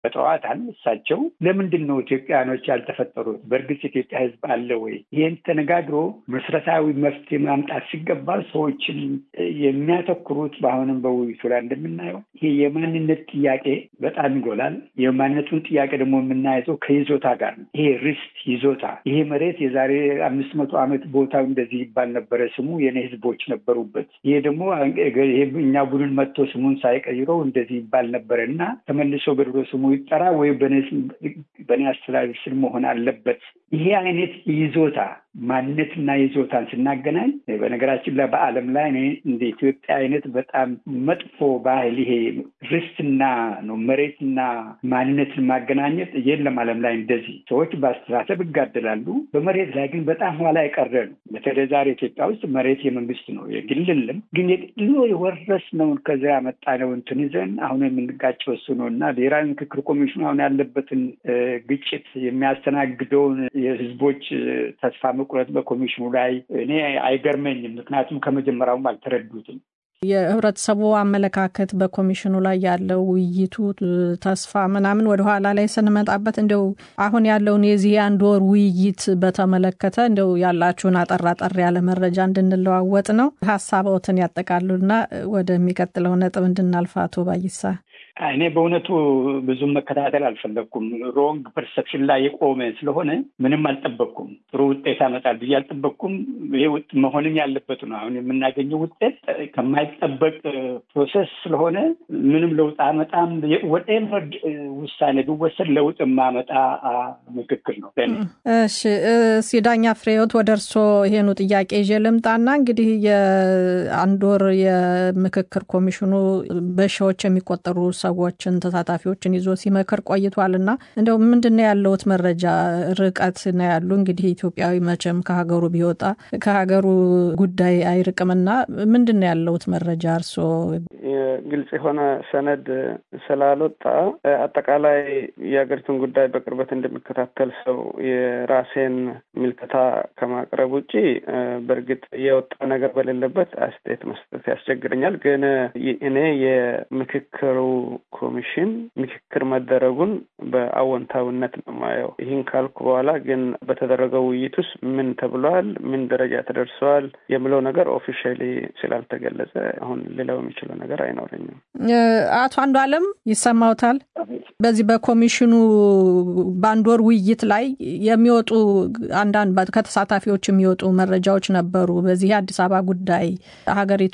በጠዋታል እሳቸው ለምንድን ነው ኢትዮጵያኖች ያልተፈጠሩት? በእርግጥ ኢትዮጵያ ሕዝብ አለ ወይ? ይህን ተነጋግሮ መሰረታዊ መፍትሄ ማምጣት ሲገባ ሰዎችን የሚያተኩሩት በአሁንም በውይይቱ ላይ እንደምናየው ይሄ የማንነት ጥያቄ በጣም ይጎላል። የማንነቱን ጥያቄ ደግሞ የምናየው ከይዞታ ጋር ነው። ይሄ ርስት ይዞታ፣ ይሄ መሬት የዛሬ አምስት መቶ ዓመት ቦታው እንደዚህ ይባል ነበረ፣ ስሙ የኔ ህዝቦች ነበሩበት። ይሄ ደግሞ እኛ ቡድን መጥቶ ስሙን ሳይቀይረው እንደዚህ ይባል ነበረ እና ተመልሶ ገድሎ ስሙ ይጠራ ወይ በእኔ አስተዳደር ስር መሆን አለበት። ይሄ አይነት ይዞታ ማንነትና ይዞታን ስናገናኝ በነገራችን ላይ በዓለም ላይ እኔ እንደ ኢትዮጵያ አይነት በጣም መጥፎ ባህል ይሄ ርስትና ነው መሬትና ማንነትን ማገናኘት የለም ዓለም ላይ እንደዚህ ሰዎች በአስተሳሰብ ይጋደላሉ። በመሬት ላይ ግን በጣም ኋላ የቀረ ነው። በተለይ ዛሬ ኢትዮጵያ ውስጥ መሬት የመንግስት ነው የግልልም ግን የግሎ የወረስነውን ከዚያ ያመጣነው እንትን ይዘን አሁን የምንጋጨው እሱ ነው እና ብሔራዊ ምክክር ኮሚሽኑ አሁን ያለበትን ግጭት የሚያስተናግደውን የህዝቦች ተስፋ መቁረጥ በኮሚሽኑ ላይ እኔ አይገርመኝም። ምክንያቱም ከመጀመሪያውም አልተረዱትም። የህብረተሰቡ አመለካከት በኮሚሽኑ ላይ ያለው ውይይቱ ተስፋ ምናምን ወደኋላ ላይ ስንመጣበት እንደው አሁን ያለውን የዚህ አንድ ወር ውይይት በተመለከተ እንደው ያላችሁን አጠር አጠር ያለ መረጃ እንድንለዋወጥ ነው። ሀሳቦትን ያጠቃሉና ወደሚቀጥለው ነጥብ እንድናልፍ አቶ ባይሳ እኔ በእውነቱ ብዙም መከታተል አልፈለግኩም። ሮንግ ፐርሰፕሽን ላይ የቆመ ስለሆነ ምንም አልጠበቅኩም። ጥሩ ውጤት ያመጣል ብዬ አልጠበቅኩም። ይሄ መሆንም ያለበት ነው። አሁን የምናገኘው ውጤት ከማይጠበቅ ፕሮሰስ ስለሆነ ምንም ለውጥ አመጣም። ወደቨር ውሳኔ ቢወሰድ ለውጥ የማመጣ ምክክር ነው። እሺ፣ ሲዳኛ ፍሬዎት ወደ እርስዎ ይሄኑ ጥያቄ ይዤ ልምጣና እንግዲህ የአንድ ወር የምክክር ኮሚሽኑ በሺዎች የሚቆጠሩ ሰዎችን ተሳታፊዎችን ይዞ ሲመክር ቆይቷል እና እንደው ምንድን ነው ያለውት መረጃ? ርቀት ነው ያሉ እንግዲህ ኢትዮጵያዊ መቼም ከሀገሩ ቢወጣ ከሀገሩ ጉዳይ አይርቅምና ምንድን ነው ያለውት መረጃ እርስዎ? ግልጽ የሆነ ሰነድ ስላልወጣ አጠቃላይ የሀገሪቱን ጉዳይ በቅርበት እንደሚከታተል ሰው የራሴን ምልከታ ከማቅረብ ውጭ በእርግጥ የወጣ ነገር በሌለበት አስተያየት መስጠት ያስቸግረኛል። ግን እኔ የምክክሩ ኮሚሽን ምክክር መደረጉን በአዎንታዊነት ነው ማየው። ይህን ካልኩ በኋላ ግን በተደረገው ውይይት ውስጥ ምን ተብሏል፣ ምን ደረጃ ተደርሰዋል የሚለው ነገር ኦፊሻሊ ስላልተገለጸ አሁን ሌላው የሚችለው ነገር አይኖረኝም። አቶ አንዱ አለም ይሰማውታል። በዚህ በኮሚሽኑ በአንድ ወር ውይይት ላይ የሚወጡ አንዳንድ ከተሳታፊዎች የሚወጡ መረጃዎች ነበሩ። በዚህ የአዲስ አበባ ጉዳይ ሀገሪቱ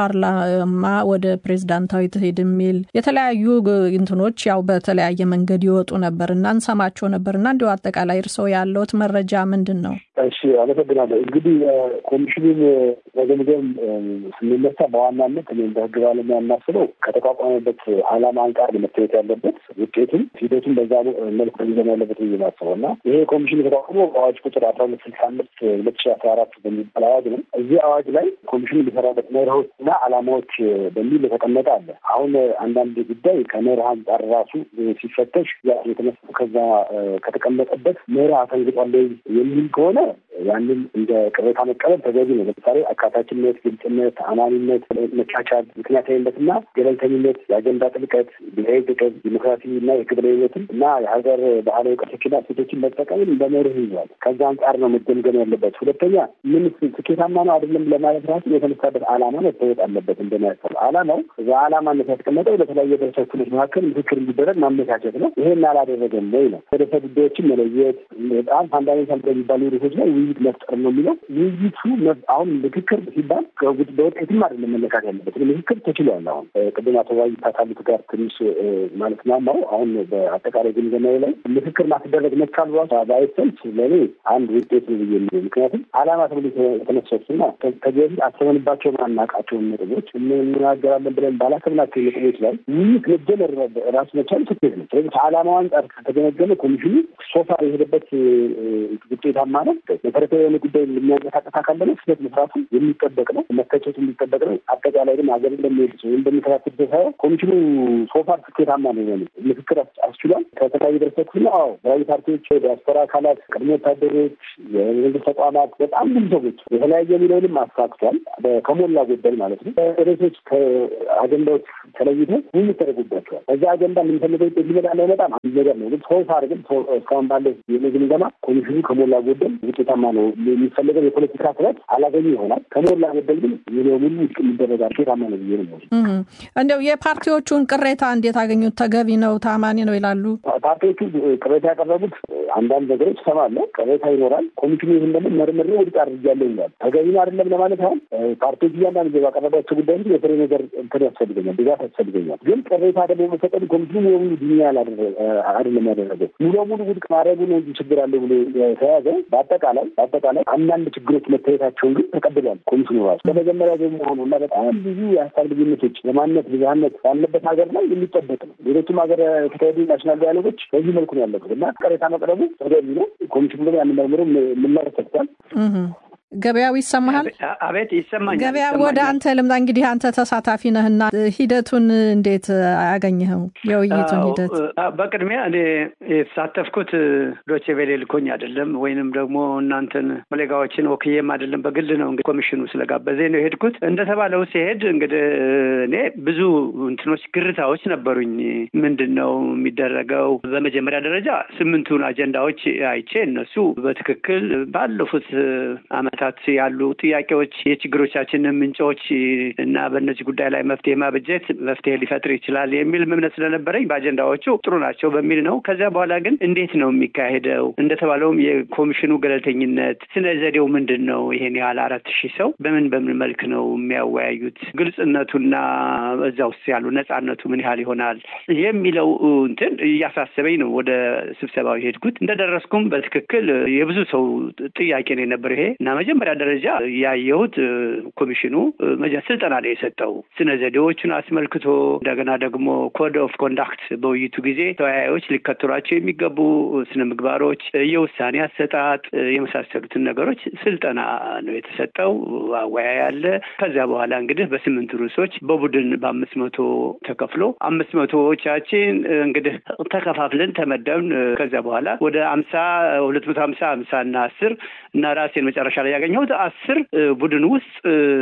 ከፓርላማ ወደ ፕሬዝዳንታዊ ትሄድ የሚል የተለያዩ እንትኖች ያው በተለያየ መንገድ ይወጡ ነበር እና እንሰማቸው ነበር እና እንዲሁ አጠቃላይ እርስዎ ያለውት መረጃ ምንድን ነው? እሺ፣ አመሰግናለሁ። እንግዲህ ኮሚሽኑን መገምገም ስንነሳ በዋናነት እኔ እንደ ህግ ባለሙያ የማስበው ከተቋቋመበት ዓላማ አንጻር መታየት ያለበት ውጤቱም ሂደቱም በዛ መልኩ ሚዘን ያለበት ብዬ ማስበው እና ይሄ ኮሚሽን የተቋቁሞ በአዋጅ ቁጥር አስራ ሁለት ስልሳ አምስት ሁለት ሺ አስራ አራት በሚባል አዋጅ ነው። እዚህ አዋጅ ላይ ኮሚሽኑ የሚሰራበት መርሆች እና ዓላማዎች በሚል የተቀመጠ አለ። አሁን አንዳንድ ጉዳይ ከመርህ አንጻር ራሱ ሲፈተሽ የተነሳ ከዛ ከተቀመጠበት መርህ አፈንግጧል የሚል ከሆነ ያንን እንደ ቅሬታ መቀበል ተገቢ ነው። ለምሳሌ አካታችነት፣ ግልጽነት፣ አማኒነት፣ መቻቻል፣ ምክንያታዊነት እና ገለልተኝነት፣ የአጀንዳ ጥልቀት፣ ብሔራዊ ጥቅም፣ ዲሞክራሲ እና የክብረኝነትን እና የሀገር ባህላዊ እውቀቶችና እሴቶችን መጠቀምን በመርህ ይዟል። ከዛ አንጻር ነው መገምገም ያለበት። ሁለተኛ ምን ስኬታማ ነው አይደለም ለማለት ራሱ የተነሳበት ዓላማ መታወቅ አለበት። እንደሚያሰብ ዓላማው እዛ ዓላማነት ያስቀመጠው ለተለያዩ ህብረተሰብ ክፍሎች መካከል ምክክር እንዲደረግ ማመቻቸት ነው። ይሄን አላደረገም ወይ ነው። ርዕሰ ጉዳዮችን መለየት በጣም ፋንዳሜንታል በሚባሉ ርዕሶች ላይ ውይይት መፍጠር ነው የሚለው ውይይቱ አሁን ምክክር ሲባል በውጤትም አይደለም መለካት ያለበት ምክክር ተችሏል። አሁን ቅድም አቶ ዋይ ካሉት ጋር ትንሽ ማለት ናማው አሁን በአጠቃላይ ግምገማዊ ላይ ምክክር ማስደረግ መቻል ራሱ ባይሰልፍ ለእኔ አንድ ውጤት ነው ብዬ የሚለው ምክንያቱም ዓላማ ተብሎ የተነሱትና ከዚህ በፊት አስበንባቸው ማናቃቸውን ነጥቦች እንናገራለን ብለን ባላሰብናቸው ነጥቦች ላይ ውይይት መጀመር ራሱ መቻል ስኬት ነው። ስለዚህ ከዓላማው አንጻር ከተገመገመ ኮሚሽኑ ሶፋ የሄደበት ውጤታማ ነው። መሰረታዊ የሆነ ጉዳይ የሚያንቀሳቀስ አካል ደግሞ ስህተት መስራቱ የሚጠበቅ ነው፣ መተቸቱ የሚጠበቅ ነው። አጠቃላይ ግን ሀገር እንደሚሄድ ሰው እንደሚከታተል ሰው ሳይሆን ኮሚሽኑ ሶፋር ስኬታማ ነው። ምክክር አስችሏል። ከተለያዩ ላይ የደረሰኩት ነው። አዎ ተለያዩ ፓርቲዎች፣ ዲያስፖራ አካላት፣ ቅድመ ወታደሮች፣ የመንግስት ተቋማት በጣም ብዙ ሰዎች የተለያየ የሚለውንም አሳክቷል። ከሞላ ጎደል ማለት ነው። ርዕሶች ከአጀንዳዎች ተለይተው ውይይት ተደርጎባቸዋል። በዛ አጀንዳ የምንፈልገው ውጤት ሊመጣ ላይመጣም አንድ ነገር ነው። ግን ሰው ሳር ግን እስካሁን ባለው ግምገማ ኮሚሽኑ ከሞላ ጎደል ውጤታማ ነው። የሚፈልገው የፖለቲካ ስረት አላገኙ ይሆናል። ከሞላ ጎደል ግን ሙሉ ሙሉ ውድቅ የሚደረጋል ውጤታማ ነው ብዬ ነው። እንደው የፓርቲዎቹን ቅሬታ እንዴት አገኙት? ተገቢ ነው፣ ታማኒ ነው ይላሉ? ፓርቲዎቹ ቅሬታ ያቀረቡት አንዳንድ ነገሮች እሰማለሁ። ቅሬታ ይኖራል። ኮሚሽኑ ይህን ደግሞ መርምሬ ውድቅ አድርጌያለሁ ይላል። ተገቢ ነው አይደለም ለማለት አሁን ፓርቲዎች እያንዳንዱ ባቀረባቸው ጉዳይ እንጂ የፍሬ ነገር እንትን ያስፈልገኛል፣ ድጋፍ ያስፈልገኛል። ግን ቅሬታ ደግሞ መፈቀዱ ኮሚሽኑ የሙሉ ዱኒያ አይደለም ያደረገው ሙሉ ሙሉ ውድቅ ማድረጉ ነው እንጂ ችግር አለ ብሎ የተያዘ በአጠቃላይ በአጠቃላይ አንዳንድ ችግሮች መታየታቸውን ግን ተቀብሏል ኮሚሽኑ ራሱ ከመጀመሪያ በመሆኑ እና በጣም ብዙ የሀሳብ ልዩነቶች የማንነት ብዝሃነት ባለበት ሀገር ላይ የሚጠበቅ ነው። ሌሎችም ሀገር የተካሄዱ ናሽናል ዲያሎጎች በዚህ መልኩ ነው ያለበት እና ቅሬታ መቅረቡ ተገቢ ነው። ኮሚሽኑ ደግሞ ያን መርምሮ ምላሽ ሰጥቷል። ገበያው ይሰማሃል? አቤት ይሰማኛል። ገበያ ወደ አንተ ልምጣ። እንግዲህ አንተ ተሳታፊ ነህና ሂደቱን እንዴት አገኘኸው? የውይይቱን ሂደት በቅድሚያ እኔ የተሳተፍኩት ዶቼ ቬሌ ልኮኝ አይደለም፣ ወይንም ደግሞ እናንተን ኮሌጋዎችን ወክዬም አይደለም፣ በግል ነው። እንግዲህ ኮሚሽኑ ስለጋበዘኝ ነው የሄድኩት። እንደተባለው ሲሄድ እንግዲህ እኔ ብዙ እንትኖች ግርታዎች ነበሩኝ። ምንድን ነው የሚደረገው? በመጀመሪያ ደረጃ ስምንቱን አጀንዳዎች አይቼ እነሱ በትክክል ባለፉት አመት ዓመታት ያሉ ጥያቄዎች የችግሮቻችንን ምንጮች እና በእነዚህ ጉዳይ ላይ መፍትሄ ማበጀት መፍትሄ ሊፈጥር ይችላል የሚል እምነት ስለነበረኝ በአጀንዳዎቹ ጥሩ ናቸው በሚል ነው። ከዚያ በኋላ ግን እንዴት ነው የሚካሄደው? እንደተባለውም የኮሚሽኑ ገለልተኝነት ስነ ዘዴው ምንድን ነው? ይሄን ያህል አራት ሺህ ሰው በምን በምን መልክ ነው የሚያወያዩት? ግልጽነቱና እዛ ውስጥ ያሉ ነጻነቱ ምን ያህል ይሆናል የሚለው እንትን እያሳሰበኝ ነው ወደ ስብሰባው የሄድኩት። እንደደረስኩም በትክክል የብዙ ሰው ጥያቄ ነው የነበረው ይሄ እና መጀመሪያ ደረጃ ያየሁት ኮሚሽኑ ስልጠና ነው የሰጠው ስነ ዘዴዎቹን አስመልክቶ እንደገና ደግሞ ኮድ ኦፍ ኮንዳክት በውይይቱ ጊዜ ተወያዮች ሊከተሏቸው የሚገቡ ስነ ምግባሮች፣ የውሳኔ አሰጣጥ የመሳሰሉትን ነገሮች ስልጠና ነው የተሰጠው። አወያይ አለ። ከዚያ በኋላ እንግዲህ በስምንት ርዕሶች በቡድን በአምስት መቶ ተከፍሎ አምስት መቶዎቻችን እንግዲህ ተከፋፍለን ተመደብን። ከዚያ በኋላ ወደ አምሳ ሁለት መቶ ሀምሳ ሀምሳ እና አስር እና ራሴን መጨረሻ ላይ ያገኘሁት አስር ቡድን ውስጥ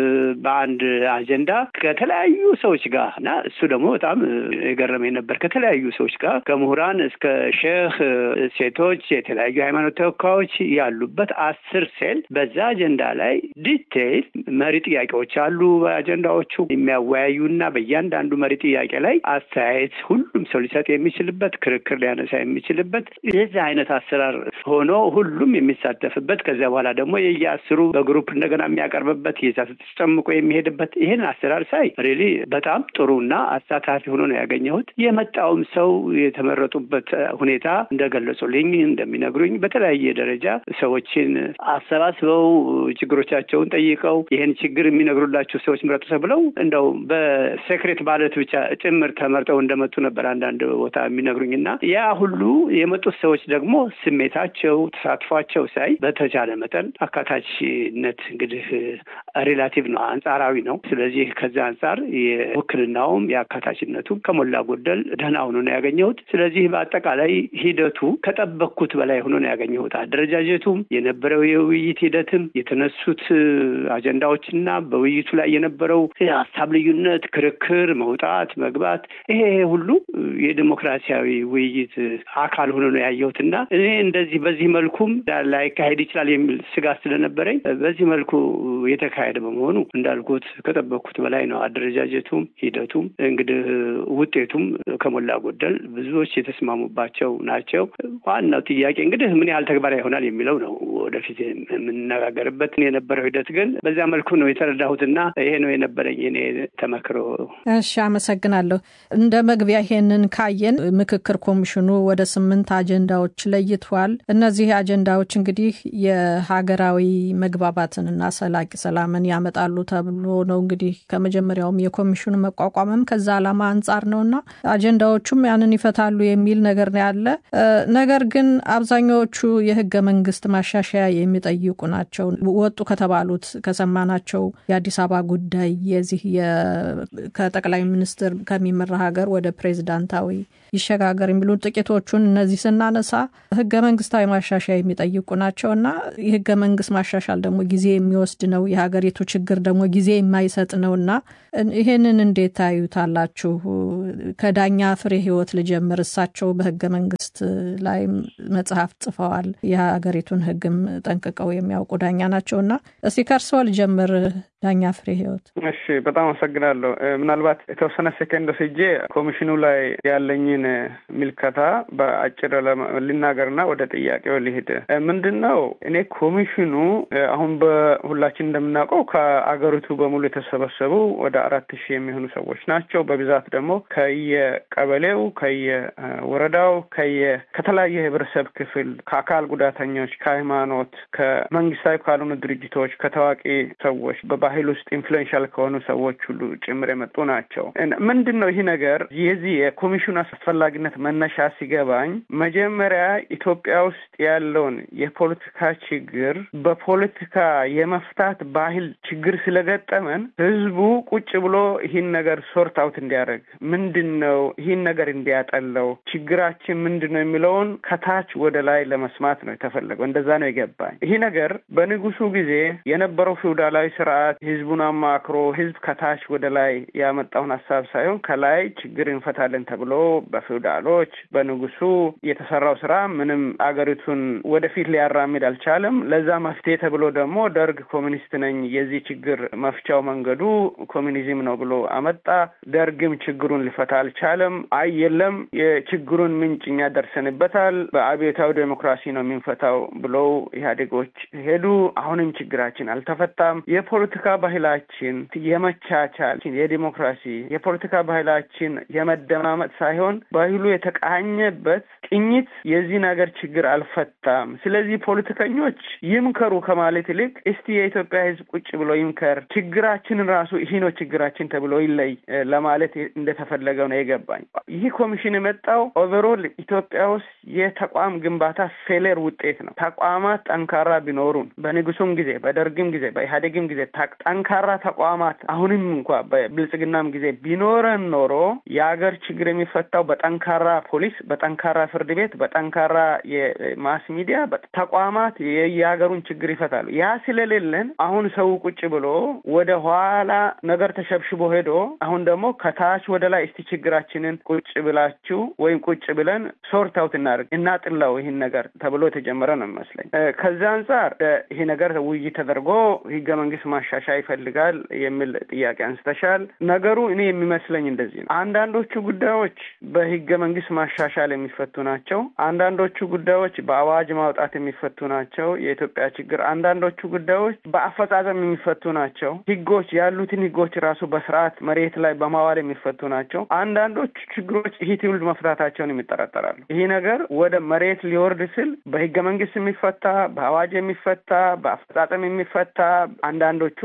በአንድ አጀንዳ ከተለያዩ ሰዎች ጋር እና እሱ ደግሞ በጣም የገረመኝ ነበር። ከተለያዩ ሰዎች ጋር ከምሁራን እስከ ሼህ፣ ሴቶች፣ የተለያዩ ሃይማኖት ተወካዮች ያሉበት አስር ሴል በዛ አጀንዳ ላይ ዲቴይል መሪ ጥያቄዎች አሉ። በአጀንዳዎቹ የሚያወያዩና በእያንዳንዱ መሪ ጥያቄ ላይ አስተያየት ሁሉም ሰው ሊሰጥ የሚችልበት ክርክር ሊያነሳ የሚችልበት የዚህ አይነት አሰራር ሆኖ ሁሉም የሚሳተፍበት ከዚያ በኋላ ደግሞ የየአስሩ በግሩፕ እንደገና የሚያቀርብበት የዛ ተጨምቆ የሚሄድበት ይህን አሰራር ሳይ ሪሊ በጣም ጥሩና አሳታፊ ሆኖ ነው ያገኘሁት። የመጣውም ሰው የተመረጡበት ሁኔታ እንደገለጹልኝ እንደሚነግሩኝ በተለያየ ደረጃ ሰዎችን አሰባስበው ችግሮቻቸውን ጠይቀው ይህን ችግር የሚነግሩላቸው ሰዎች ምረጡ ተብለው እንደው በሴክሬት ባለት ብቻ ጭምር ተመርጠው እንደመጡ ነበር አንዳንድ ቦታ የሚነግሩኝ እና ያ ሁሉ የመጡት ሰዎች ደግሞ ስሜታቸው፣ ተሳትፏቸው ሳይ በተቻለ መጠን አካታችነት እንግዲህ ሪላቲቭ ነው፣ አንጻራዊ ነው። ስለዚህ ከዛ አንጻር የውክልናውም የአካታችነቱም ከሞላ ጎደል ደህና ሆኖ ነው ያገኘሁት። ስለዚህ በአጠቃላይ ሂደቱ ከጠበቅኩት በላይ ሆኖ ነው ያገኘሁት። አደረጃጀቱም የነበረው የውይይት ሂደትም የተነሱት አጀንዳዎችና በውይይቱ ላይ የነበረው የሀሳብ ልዩነት፣ ክርክር፣ መውጣት መግባት፣ ይሄ ሁሉ የዲሞክራሲያዊ ውይይት አካል ሆኖ ነው ያየሁት እና እኔ እንደዚህ በዚህ መልኩም ላይካሄድ ይችላል የሚል ስጋት ስለነበረኝ በዚህ መልኩ የተካሄደ በመሆኑ እንዳልኩት ከጠበቅኩት በላይ ነው። አደረጃጀቱም ሂደቱም እንግዲህ ውጤቱም ከሞላ ጎደል ብዙዎች የተስማሙባቸው ናቸው። ዋናው ጥያቄ እንግዲህ ምን ያህል ተግባራዊ ይሆናል የሚለው ነው ወደፊት የምንነጋገርበት። የነበረው ሂደት ግን በዚያ መልኩ ነው የተረዳሁትና ይሄ ነው የነበረኝ እኔ ተመክሮ። እሺ፣ አመሰግናለሁ። እንደ መግቢያ ይሄንን ካየን ምክክር ኮሚሽኑ ወደ ስምንት አጀንዳዎች ለይቷል። እነዚህ አጀንዳዎች እንግዲህ የሀገራዊ መግባባትንና ሰላምን ያመጣሉ ተብሎ ነው እንግዲህ ከመጀመሪያውም የኮሚሽኑ መቋቋምም ከዛ ዓላማ አንጻር ነውና አጀንዳዎቹም ያንን ይፈታሉ የሚል ነገር ነው ያለ። ነገር ግን አብዛኛዎቹ የህገ መንግስት ማሻሻያ የሚጠይቁ ናቸው። ወጡ ከተባሉት ከሰማናቸው የአዲስ አበባ ጉዳይ የዚህ ከጠቅላይ ሚኒስትር ከሚመራ ሀገር ወደ ፕሬዚዳንታዊ ይሸጋገር የሚሉ ጥቂቶቹን እነዚህ ስናነሳ ህገ መንግስታዊ ማሻሻያ የሚጠይቁ ናቸው እና የህገ መንግስት ማሻሻል ደግሞ ጊዜ የሚወስድ ነው። የሀገሪቱ ችግር ደግሞ ጊዜ የማይሰጥ ነው እና ይሄንን እንዴት ታዩታላችሁ? ከዳኛ ፍሬ ህይወት ልጀምር። እሳቸው በህገ መንግስት ላይ መጽሐፍ ጽፈዋል። የሀገሪቱን ህግም ጠንቅቀው የሚያውቁ ዳኛ ናቸው እና እስቲ ከእርስዎ ልጀምር ዳኛ ፍሬ ህይወት። እሺ፣ በጣም አመሰግናለሁ። ምናልባት የተወሰነ ሴከንድ ወስጄ ኮሚሽኑ ላይ ያለኝን ሚልከታ በአጭር ልናገርና ወደ ጥያቄው ልሂድ። ምንድን ነው እኔ ኮሚሽኑ አሁን በሁላችን እንደምናውቀው ከአገሪቱ በሙሉ የተሰበሰቡ ወደ አራት ሺህ የሚሆኑ ሰዎች ናቸው። በብዛት ደግሞ ከየቀበሌው፣ ከየወረዳው፣ ከየ ከተለያየ የህብረተሰብ ክፍል ከአካል ጉዳተኞች፣ ከሃይማኖት፣ ከመንግስታዊ ካልሆኑ ድርጅቶች፣ ከታዋቂ ሰዎች ባህል ውስጥ ኢንፍሉዌንሻል ከሆኑ ሰዎች ሁሉ ጭምር የመጡ ናቸው። ምንድን ነው ይህ ነገር የዚህ የኮሚሽኑ አስፈላጊነት መነሻ ሲገባኝ መጀመሪያ ኢትዮጵያ ውስጥ ያለውን የፖለቲካ ችግር በፖለቲካ የመፍታት ባህል ችግር ስለገጠመን ህዝቡ ቁጭ ብሎ ይህን ነገር ሶርት አውት እንዲያደርግ ምንድን ነው ይህን ነገር እንዲያጠለው ችግራችን ምንድን ነው የሚለውን ከታች ወደ ላይ ለመስማት ነው የተፈለገው። እንደዛ ነው የገባኝ። ይህ ነገር በንጉሱ ጊዜ የነበረው ፊውዳላዊ ስርዓት ህዝቡን አማክሮ ህዝብ ከታች ወደ ላይ ያመጣውን ሀሳብ ሳይሆን ከላይ ችግር እንፈታለን ተብሎ በፊውዳሎች በንጉሱ የተሰራው ስራ ምንም አገሪቱን ወደፊት ሊያራምድ አልቻለም። ለዛ መፍትሄ ተብሎ ደግሞ ደርግ ኮሚኒስት ነኝ የዚህ ችግር መፍቻው መንገዱ ኮሚኒዝም ነው ብሎ አመጣ። ደርግም ችግሩን ሊፈታ አልቻለም። አይ የለም የችግሩን ምንጭ እኛ ደርሰንበታል፣ በአብዮታዊ ዴሞክራሲ ነው የምንፈታው ብለው ኢህአዴጎች ሄዱ። አሁንም ችግራችን አልተፈታም። የፖለቲካ ባህላችን የመቻቻል፣ የዲሞክራሲ የፖለቲካ ባህላችን የመደማመጥ ሳይሆን ባህሉ የተቃኘበት ቅኝት የዚህ ነገር ችግር አልፈታም። ስለዚህ ፖለቲከኞች ይምከሩ ከማለት ይልቅ እስቲ የኢትዮጵያ ሕዝብ ቁጭ ብሎ ይምከር፣ ችግራችንን ራሱ ይህ ነው ችግራችን ተብሎ ይለይ ለማለት እንደተፈለገው ነው የገባኝ። ይህ ኮሚሽን የመጣው ኦቨሮል ኢትዮጵያ ውስጥ የተቋም ግንባታ ፌሌር ውጤት ነው። ተቋማት ጠንካራ ቢኖሩን በንጉሱም ጊዜ በደርግም ጊዜ በኢህአዴግም ጊዜ ጠንካራ ተቋማት አሁንም እንኳ በብልጽግናም ጊዜ ቢኖረን ኖሮ የሀገር ችግር የሚፈታው በጠንካራ ፖሊስ፣ በጠንካራ ፍርድ ቤት፣ በጠንካራ የማስ ሚዲያ ተቋማት የሀገሩን ችግር ይፈታሉ። ያ ስለሌለን አሁን ሰው ቁጭ ብሎ ወደ ኋላ ነገር ተሸብሽቦ ሄዶ አሁን ደግሞ ከታች ወደ ላይ እስቲ ችግራችንን ቁጭ ብላችሁ ወይም ቁጭ ብለን ሶርት አውት እናድርግ እናጥላው ይህን ነገር ተብሎ የተጀመረ ነው የሚመስለኝ። ከዚያ አንጻር ይሄ ነገር ውይይት ተደርጎ ህገ መንግስት ማሻሻያ ይፈልጋል የሚል ጥያቄ አንስተሻል። ነገሩ እኔ የሚመስለኝ እንደዚህ ነው። አንዳንዶቹ ጉዳዮች በህገ መንግስት ማሻሻል የሚፈቱ ናቸው። አንዳንዶቹ ጉዳዮች በአዋጅ ማውጣት የሚፈቱ ናቸው። የኢትዮጵያ ችግር አንዳንዶቹ ጉዳዮች በአፈጻጸም የሚፈቱ ናቸው። ህጎች ያሉትን ህጎች ራሱ በስርዓት መሬት ላይ በማዋል የሚፈቱ ናቸው። አንዳንዶቹ ችግሮች ይህ ትውልድ መፍታታቸውን የሚጠራጠራሉ። ይህ ነገር ወደ መሬት ሊወርድ ስል በህገ መንግስት የሚፈታ በአዋጅ የሚፈታ በአፈጻጸም የሚፈታ አንዳንዶቹ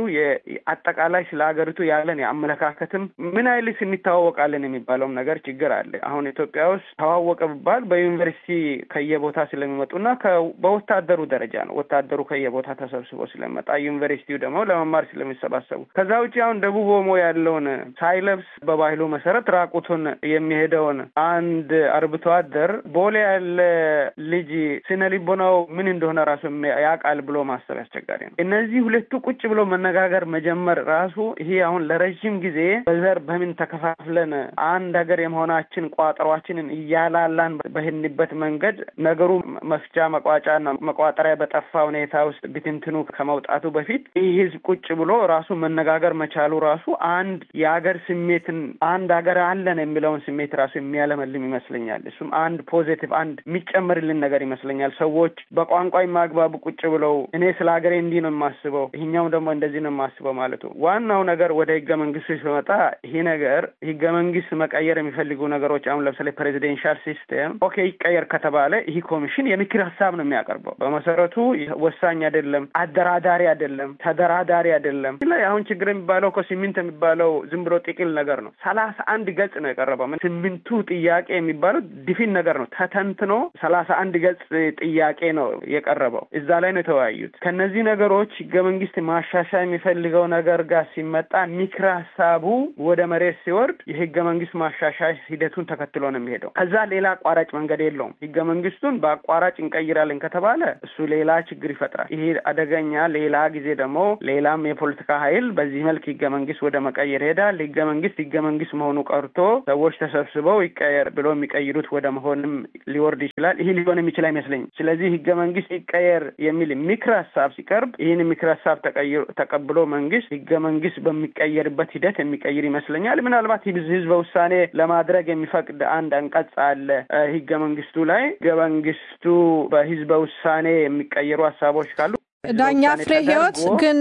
አጠቃላይ ስለ ሀገሪቱ ያለን የአመለካከትም ምን አይልስ እንተዋወቃለን የሚባለውም ነገር ችግር አለ። አሁን ኢትዮጵያ ውስጥ ተዋወቀ ብባል በዩኒቨርሲቲ ከየቦታ ስለሚመጡና በወታደሩ ደረጃ ነው። ወታደሩ ከየቦታ ተሰብስቦ ስለመጣ ዩኒቨርሲቲው ደግሞ ለመማር ስለሚሰባሰቡ ከዛ ውጭ አሁን ደቡብ ኦሞ ያለውን ሳይለብስ በባህሉ መሰረት ራቁቱን የሚሄደውን አንድ አርብቶ አደር ቦሌ ያለ ልጅ ስነ ልቦናው ምን እንደሆነ ራሱ ያውቃል ብሎ ማሰብ ያስቸጋሪ ነው። እነዚህ ሁለቱ ቁጭ ብሎ መነጋገር መጀመር ራሱ ይሄ አሁን ለረዥም ጊዜ በዘር በምን ተከፋፍለን አንድ ሀገር የመሆናችን ቋጠሯችንን እያላላን በሄድንበት መንገድ ነገሩ መፍቻ መቋጫና መቋጠሪያ በጠፋ ሁኔታ ውስጥ ብትንትኑ ከመውጣቱ በፊት ይህ ህዝብ ቁጭ ብሎ ራሱ መነጋገር መቻሉ ራሱ አንድ የሀገር ስሜትን አንድ ሀገር አለን የሚለውን ስሜት ራሱ የሚያለመልም ይመስለኛል። እሱም አንድ አንድ ፖዚቲቭ አንድ የሚጨምርልን ነገር ይመስለኛል። ሰዎች በቋንቋ የማግባቡ ቁጭ ብለው እኔ ስለ ሀገሬ እንዲህ ነው የማስበው፣ ይህኛው ደግሞ እንደዚህ ነው የማስበው ማለቱ። ዋናው ነገር ወደ ህገ መንግስቱ ሲመጣ ይህ ነገር ህገ መንግስት መቀየር የሚፈልጉ ነገሮች አሁን ለምሳሌ ፕሬዚደንሻል ሲስቴም ኦኬ ይቀየር ከተባለ ይህ ኮሚሽን የምክር ሀሳብ ነው የሚያቀርበው። በመሰረቱ ወሳኝ አይደለም፣ አደራዳሪ አይደለም፣ ተደራዳሪ አይደለም። ላይ አሁን ችግር የሚባለው እኮ ሲሚንት የሚባለው ዝም ብሎ ጥቅል ነገር ነው። ሰላሳ አንድ ገጽ ነው የቀረበው። ስምንቱ ጥያቄ የሚባለው ዲፊን ነገር ነው። ተተንትኖ ሰላሳ አንድ ገጽ ጥያቄ ነው የቀረበው። እዛ ላይ ነው የተወያዩት። ከነዚህ ነገሮች ህገ መንግስት ማሻሻያ የሚፈልገው ነገር ጋር ሲመጣ ምክረ ሀሳቡ ወደ መሬት ሲወርድ የህገ መንግስት ማሻሻያ ሂደቱን ተከትሎ ነው የሚሄደው። ከዛ ሌላ አቋራጭ መንገድ የለውም። ህገ መንግስቱን በአቋራጭ እንቀይራለን ከተባለ እሱ ሌላ ችግር ይፈጥራል። ይሄ አደገኛ። ሌላ ጊዜ ደግሞ ሌላም የፖለቲካ ኃይል በዚህ መልክ ህገ መንግስት ወደ መቀየር ይሄዳል። ህገ መንግስት ህገ መንግስት መሆኑ ቀርቶ ሰዎች ተሰብስበው ይቀየር ብሎ የሚቀይሩት ወደ መሆንም ሊወርድ ይችላል። ይህ ሊሆን የሚችል አይመስለኝም። ስለዚህ ህገ መንግስት ይቀየር የሚል ምክር ሀሳብ ሲቀርብ ይህን ምክር ሀሳብ ተቀብሎ መንግስት ህገ መንግስት በሚቀየርበት ሂደት የሚቀይር ይመስለኛል። ምናልባት ህዝበ ውሳኔ ለማድረግ የሚፈቅድ አንድ አንቀጽ አለ ህገ መንግስቱ ላይ ህገ መንግስቱ በህዝበ ውሳኔ የሚቀየሩ ሀሳቦች ካሉ ዳኛ ፍሬ ህይወት ግን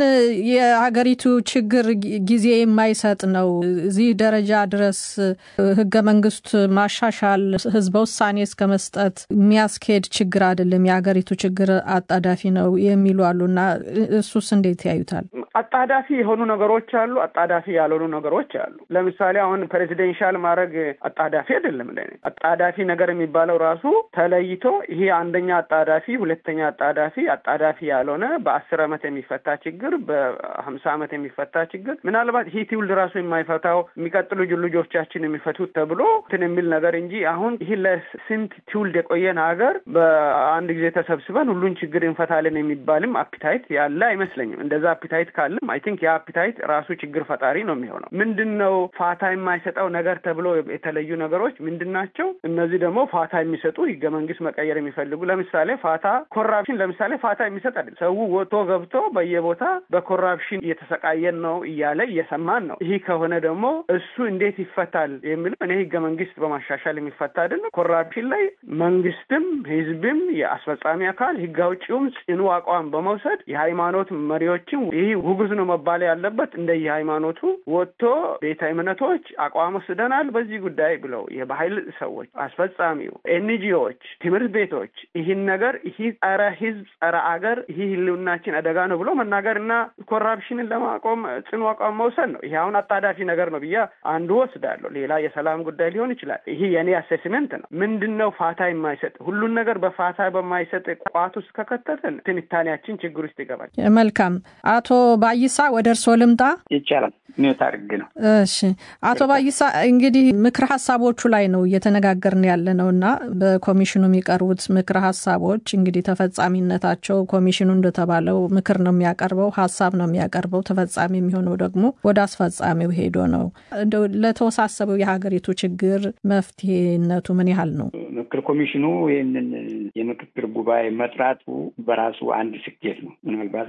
የሀገሪቱ ችግር ጊዜ የማይሰጥ ነው። እዚህ ደረጃ ድረስ ህገ መንግስት ማሻሻል ህዝበ ውሳኔ እስከ መስጠት የሚያስኬድ ችግር አይደለም፣ የሀገሪቱ ችግር አጣዳፊ ነው የሚሉ አሉና እሱስ እንዴት ያዩታል? አጣዳፊ የሆኑ ነገሮች አሉ፣ አጣዳፊ ያልሆኑ ነገሮች አሉ። ለምሳሌ አሁን ፕሬዚደንሻል ማድረግ አጣዳፊ አይደለም። አጣዳፊ ነገር የሚባለው ራሱ ተለይቶ ይሄ አንደኛ አጣዳፊ፣ ሁለተኛ አጣዳፊ፣ አጣዳፊ ያልሆነ በአስር አመት የሚፈታ ችግር፣ በሀምሳ አመት የሚፈታ ችግር ምናልባት ይህ ትውልድ ራሱ የማይፈታው የሚቀጥሉ ልጆቻችን የሚፈቱት ተብሎ እንትን የሚል ነገር እንጂ አሁን ይህ ለስንት ትውልድ የቆየን ሀገር በአንድ ጊዜ ተሰብስበን ሁሉን ችግር እንፈታለን የሚባልም አፒታይት ያለ አይመስለኝም። እንደዛ አፒታይት ካለም አይ ቲንክ የአፒታይት ራሱ ችግር ፈጣሪ ነው የሚሆነው። ምንድን ነው ፋታ የማይሰጠው ነገር ተብሎ የተለዩ ነገሮች ምንድን ናቸው? እነዚህ ደግሞ ፋታ የሚሰጡ ህገ መንግስት መቀየር የሚፈልጉ ለምሳሌ ፋታ ኮራፕሽን ለምሳሌ ፋታ የሚሰጥ አይደለም። ሰው ወጥቶ ገብቶ በየቦታ በኮራፕሽን እየተሰቃየን ነው እያለ እየሰማን ነው። ይህ ከሆነ ደግሞ እሱ እንዴት ይፈታል የሚለው እኔ ህገ መንግስት በማሻሻል የሚፈታ አይደለም። ኮራፕሽን ላይ መንግስትም ህዝብም የአስፈጻሚ አካል ህግ አውጪውም ጽኑ አቋም በመውሰድ የሃይማኖት መሪዎችም ይህ ውግዝ ነው መባል ያለበት እንደ የሃይማኖቱ ወጥቶ ቤተ እምነቶች አቋም ወስደናል በዚህ ጉዳይ ብለው የባህል ሰዎች፣ አስፈጻሚው፣ ኤንጂዎች፣ ትምህርት ቤቶች ይህን ነገር ይህ ጸረ ህዝብ ጸረ አገር ይህ ህልውናችን አደጋ ነው ብሎ መናገር እና ኮራፕሽንን ለማቆም ጽኑ አቋም መውሰድ ነው። ይሄ አሁን አጣዳፊ ነገር ነው ብዬ አንዱ ወስዳለሁ። ሌላ የሰላም ጉዳይ ሊሆን ይችላል። ይሄ የኔ አሴስመንት ነው። ምንድን ነው ፋታ የማይሰጥ ሁሉን ነገር በፋታ በማይሰጥ ቋት ውስጥ ከከተትን ትንታኔያችን ችግር ውስጥ ይገባል። መልካም አቶ ባይሳ ወደ እርስዎ ልምጣ። ይቻላል። ኔት አድርግ ነው። እሺ አቶ ባይሳ እንግዲህ ምክር ሀሳቦቹ ላይ ነው እየተነጋገርን ያለ ነው እና በኮሚሽኑ የሚቀርቡት ምክር ሀሳቦች እንግዲህ ተፈጻሚነታቸው ኮሚሽኑ እንደተባለው ምክር ነው የሚያቀርበው፣ ሀሳብ ነው የሚያቀርበው። ተፈጻሚ የሚሆነው ደግሞ ወደ አስፈጻሚው ሄዶ ነው። እንደው ለተወሳሰበው የሀገሪቱ ችግር መፍትሄነቱ ምን ያህል ነው? ምክር ኮሚሽኑ ይህንን የምክክር ጉባኤ መጥራቱ በራሱ አንድ ስኬት ነው። ምናልባት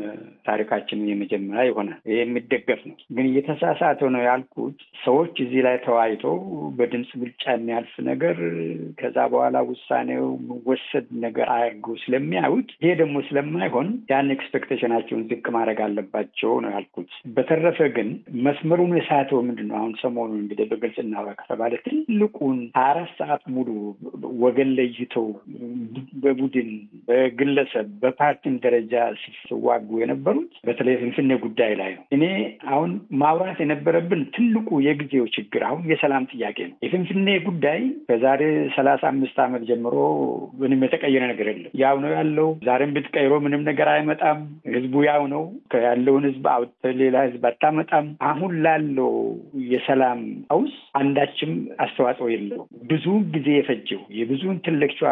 በታሪካችን የመጀመሪያ ይሆናል። ይህ የሚደገፍ ነው። ግን እየተሳሳተ ነው ያልኩት ሰዎች እዚህ ላይ ተወያይተው በድምፅ ብልጫ የሚያልፍ ነገር ከዛ በኋላ ውሳኔው መወሰድ ነገር አያርገው ስለሚያዩት ይሄ ደግሞ ስለማይሆን ያን ኤክስፔክቴሽናቸውን ዝቅ ማድረግ አለባቸው ነው ያልኩት። በተረፈ ግን መስመሩን የሳተው ምንድን ነው? አሁን ሰሞኑን እንግዲህ በግልጽ እናውራ ከተባለ ትልቁን አራት ሰዓት ሙሉ ወገን ለይተው በቡድን በግለሰብ በፓርቲም ደረጃ ሲዋጉ የነበሩት በተለይ ፍንፍኔ ጉዳይ ላይ ነው። እኔ አሁን ማውራት የነበረብን ትልቁ የጊዜው ችግር አሁን የሰላም ጥያቄ ነው። የፍንፍኔ ጉዳይ ከዛሬ ሰላሳ አምስት ዓመት ጀምሮ ምንም የተቀየረ ነገር የለም። ያው ነው ያለው። ዛሬም ብትቀይሮ ምንም ነገር አይመጣም። ህዝቡ ያው ነው። ያለውን ህዝብ አውጥተህ ሌላ ህዝብ አታመጣም። አሁን ላለው የሰላም ቀውስ አንዳችም አስተዋጽኦ የለው። ብዙ ጊዜ የፈጀው የብዙ ኢንቴሌክቹዋሎችን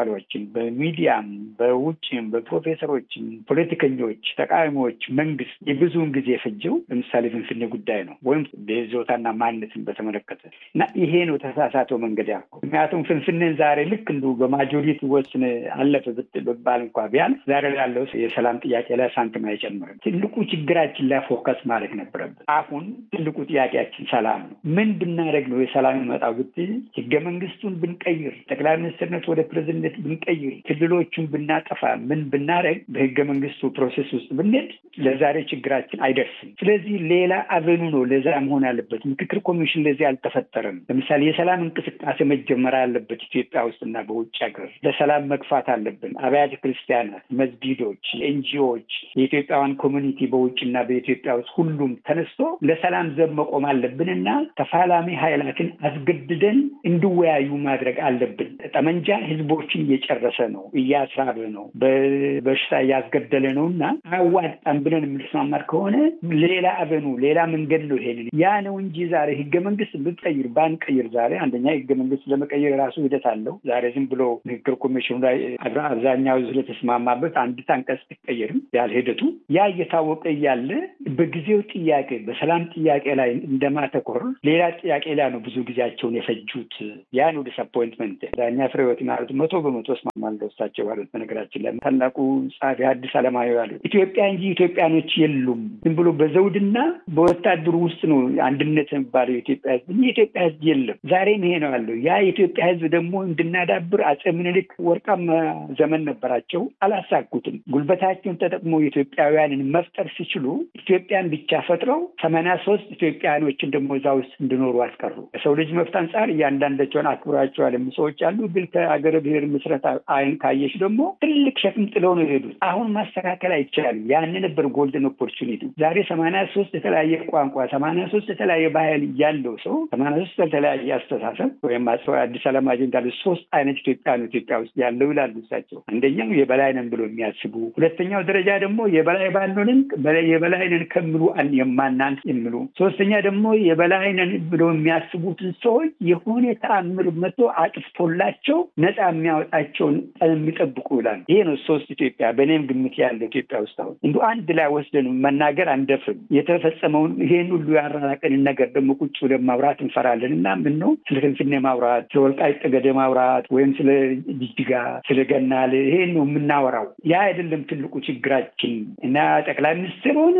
በሚዲያም በውጭም በፕሮፌሰሮችም ፖለቲከኞች፣ ተቃዋሚዎች፣ መንግስት የብዙውን ጊዜ የፈጀው ለምሳሌ ፍንፍኔ ጉዳይ ነው ወይም በይዞታና ማንነትን በተመለከተ እና ይሄ ነው ተሳሳተው መንገድ ያልኩ። ምክንያቱም ፍንፍኔን ዛሬ ልክ እንዱ በማጆሪቲ ወስን አለፈ ብባል እንኳ ቢያንስ ዛሬ ላለው የሰላም ጥያቄ ላይ ሳንቲም አይጨምርም። ትልቁ ችግራችን ላይ ፎከስ ማድረግ ነበረብን። አሁን ትልቁ ጥያቄያችን ሰላም ነው። ምን ብናደረግ ነው የሰላም ይመጣው ብትል ህገ መንግስቱን ብንቀይር፣ ጠቅላይ ሚኒስትርነት ወደ ፕሬዝደንት ብንቀይር፣ ክልሎቹን ብናጠፋ፣ ምን ብናደረግ በህገ መንግስቱ ፕሮሴስ ውስጥ ብንሄድ ለዛሬ ችግራችን አይደርስም። ስለዚህ ሌላ አቨኑ ነው ለዛ መሆን ያለበት። ምክክር ኮሚሽን ለዚህ አልተፈጠረም። ለምሳሌ የሰላም እንቅስቃሴ መጀመር አለበት ኢትዮጵያ ውስጥና በውጭ ሀገር ለሰላም መግፋት አለብን። አብያተ ክርስቲያናት፣ መስጊዶች፣ ኤንጂኦዎች፣ የኢትዮጵያውያን ኮሚኒቲ በውጭና በኢትዮጵያ ውስጥ ሁሉም ተነስቶ ለሰላም ዘብ መቆም አለብንና ተፋላሚ ኃይላትን አስገድደን እንዲወያዩ ማድረግ አለብን። ጠመንጃ ህዝቦችን እየጨረሰ ነው፣ እያስራበ ነው፣ በበሽታ እያስገደለ ነው እና አያዋጣም ብለን የምንስማማር ከሆነ ሌላ አቨኑ ሌላ መንገድ ነው ይሄንን ያ ነው እንጂ ዛሬ ህገ መንግስት ብንቀይር ባንቀይር ዛሬ አንደኛ ህገ መንግስት ለመቀየር የራሱ ሂደት አለው። ዛሬ ዝም ብሎ ምክክር ኮሚሽኑ ላይ አብዛኛው ስለተስማማበት አንዲት አንቀጽ ትቀየርም ያህል ሂደቱ ያ እየታወቀ እያለ በጊዜው ጥያቄ በሰላም ጥያቄ ላይ እንደማተኮር ሌላ ጥያቄ ላይ ነው ብዙ ጊዜያቸውን የፈጁት። ያ ነው ዲስአፖይንትመንት። ዳኛ ፍሬህይወት ማለት መቶ በመቶ እስማማለሁ እሳቸው ባሉት። በነገራችን ላይ ታላቁ ጸሐፊ ሐዲስ ዓለማየሁ ያሉት ኢትዮጵያ እንጂ ኢትዮጵያኖች የሉም። ዝም ብሎ በዘውድና በወታደሩ ውስጥ ነው አንድነት የሚባለው የኢትዮጵያ ህዝብ እንጂ የኢትዮጵያ ህዝብ የለም። ዛሬም ይሄ ነው ያለው። ያ የኢትዮጵያ ህዝብ ደግሞ እንድናዳብር አጼ ምኒልክ ወርቃማ ዘመን ነበራቸው፣ አላሳኩትም። ጉልበታቸውን ተጠቅሞ ኢትዮጵያውያንን መፍጠር ሲችሉ ኢትዮጵያን ብቻ ፈጥረው ሰማንያ ሶስት ኢትዮጵያውያኖችን ደግሞ እዛ ውስጥ እንዲኖሩ አስቀሩ። ከሰው ልጅ መብት አንጻር እያንዳንዳቸውን አክብራቸዋል የሚ ሰዎች አሉ። ግን ከአገረ ብሔር ምስረታ አይን ካየሽ ደግሞ ትልቅ ሸክም ጥለው ነው የሄዱት። አሁን ማስተካከል አይቻልም። ያን ነበር ጎልደን ኦፖርቹኒቲ። ዛሬ ሰማንያ ሶስት የተለያየ ቋንቋ፣ ሰማንያ ሶስት የተለያየ ባህል ያለው ሰው ሰማንያ ሶስት የተለያየ አስተሳሰብ ወይም አዲስ አለማጅ እንዳለ ሶስት አይነት ኢትዮጵያ ነው ኢትዮጵያ ውስጥ ያለው ይላሉ እሳቸው። አንደኛው የበላይ ነን ብሎ የሚያስቡ፣ ሁለተኛው ደረጃ ደግሞ የበላይ ባንሆንም የበላይ ነን ከሚሉ የማናንስ የሚሉ፣ ሶስተኛ ደግሞ የበላይ ነን ብሎ የሚያስቡትን ሰዎች የሆነ ተአምር መቶ አጥፍቶላቸው ነፃ የሚያወጣቸውን የሚጠብቁ ይላሉ። ይሄ ነው ሶስት ኢትዮጵያ በእኔም ግምት ያለ ኢትዮጵያ ውስጥ አሁን እንዲ አንድ ላይ ወስደን መናገር አንደፍርም። የተፈጸመውን ይሄን ሁሉ ያራራቀንን ነገር ደግሞ ቁጭ ብለን ማውራት እንፈራለን እና ምን ነው ስለ ፍንፍኔ ማውራት፣ ስለ ወልቃይት ጠገዴ ማውራት ወይም ስለ ጅጅጋ፣ ስለ ገናሌ ይሄን ነው የምናወራው። ያ አይደለም ትልቁ ችግራችን እና ጠቅላይ ሚኒስትር ሆነ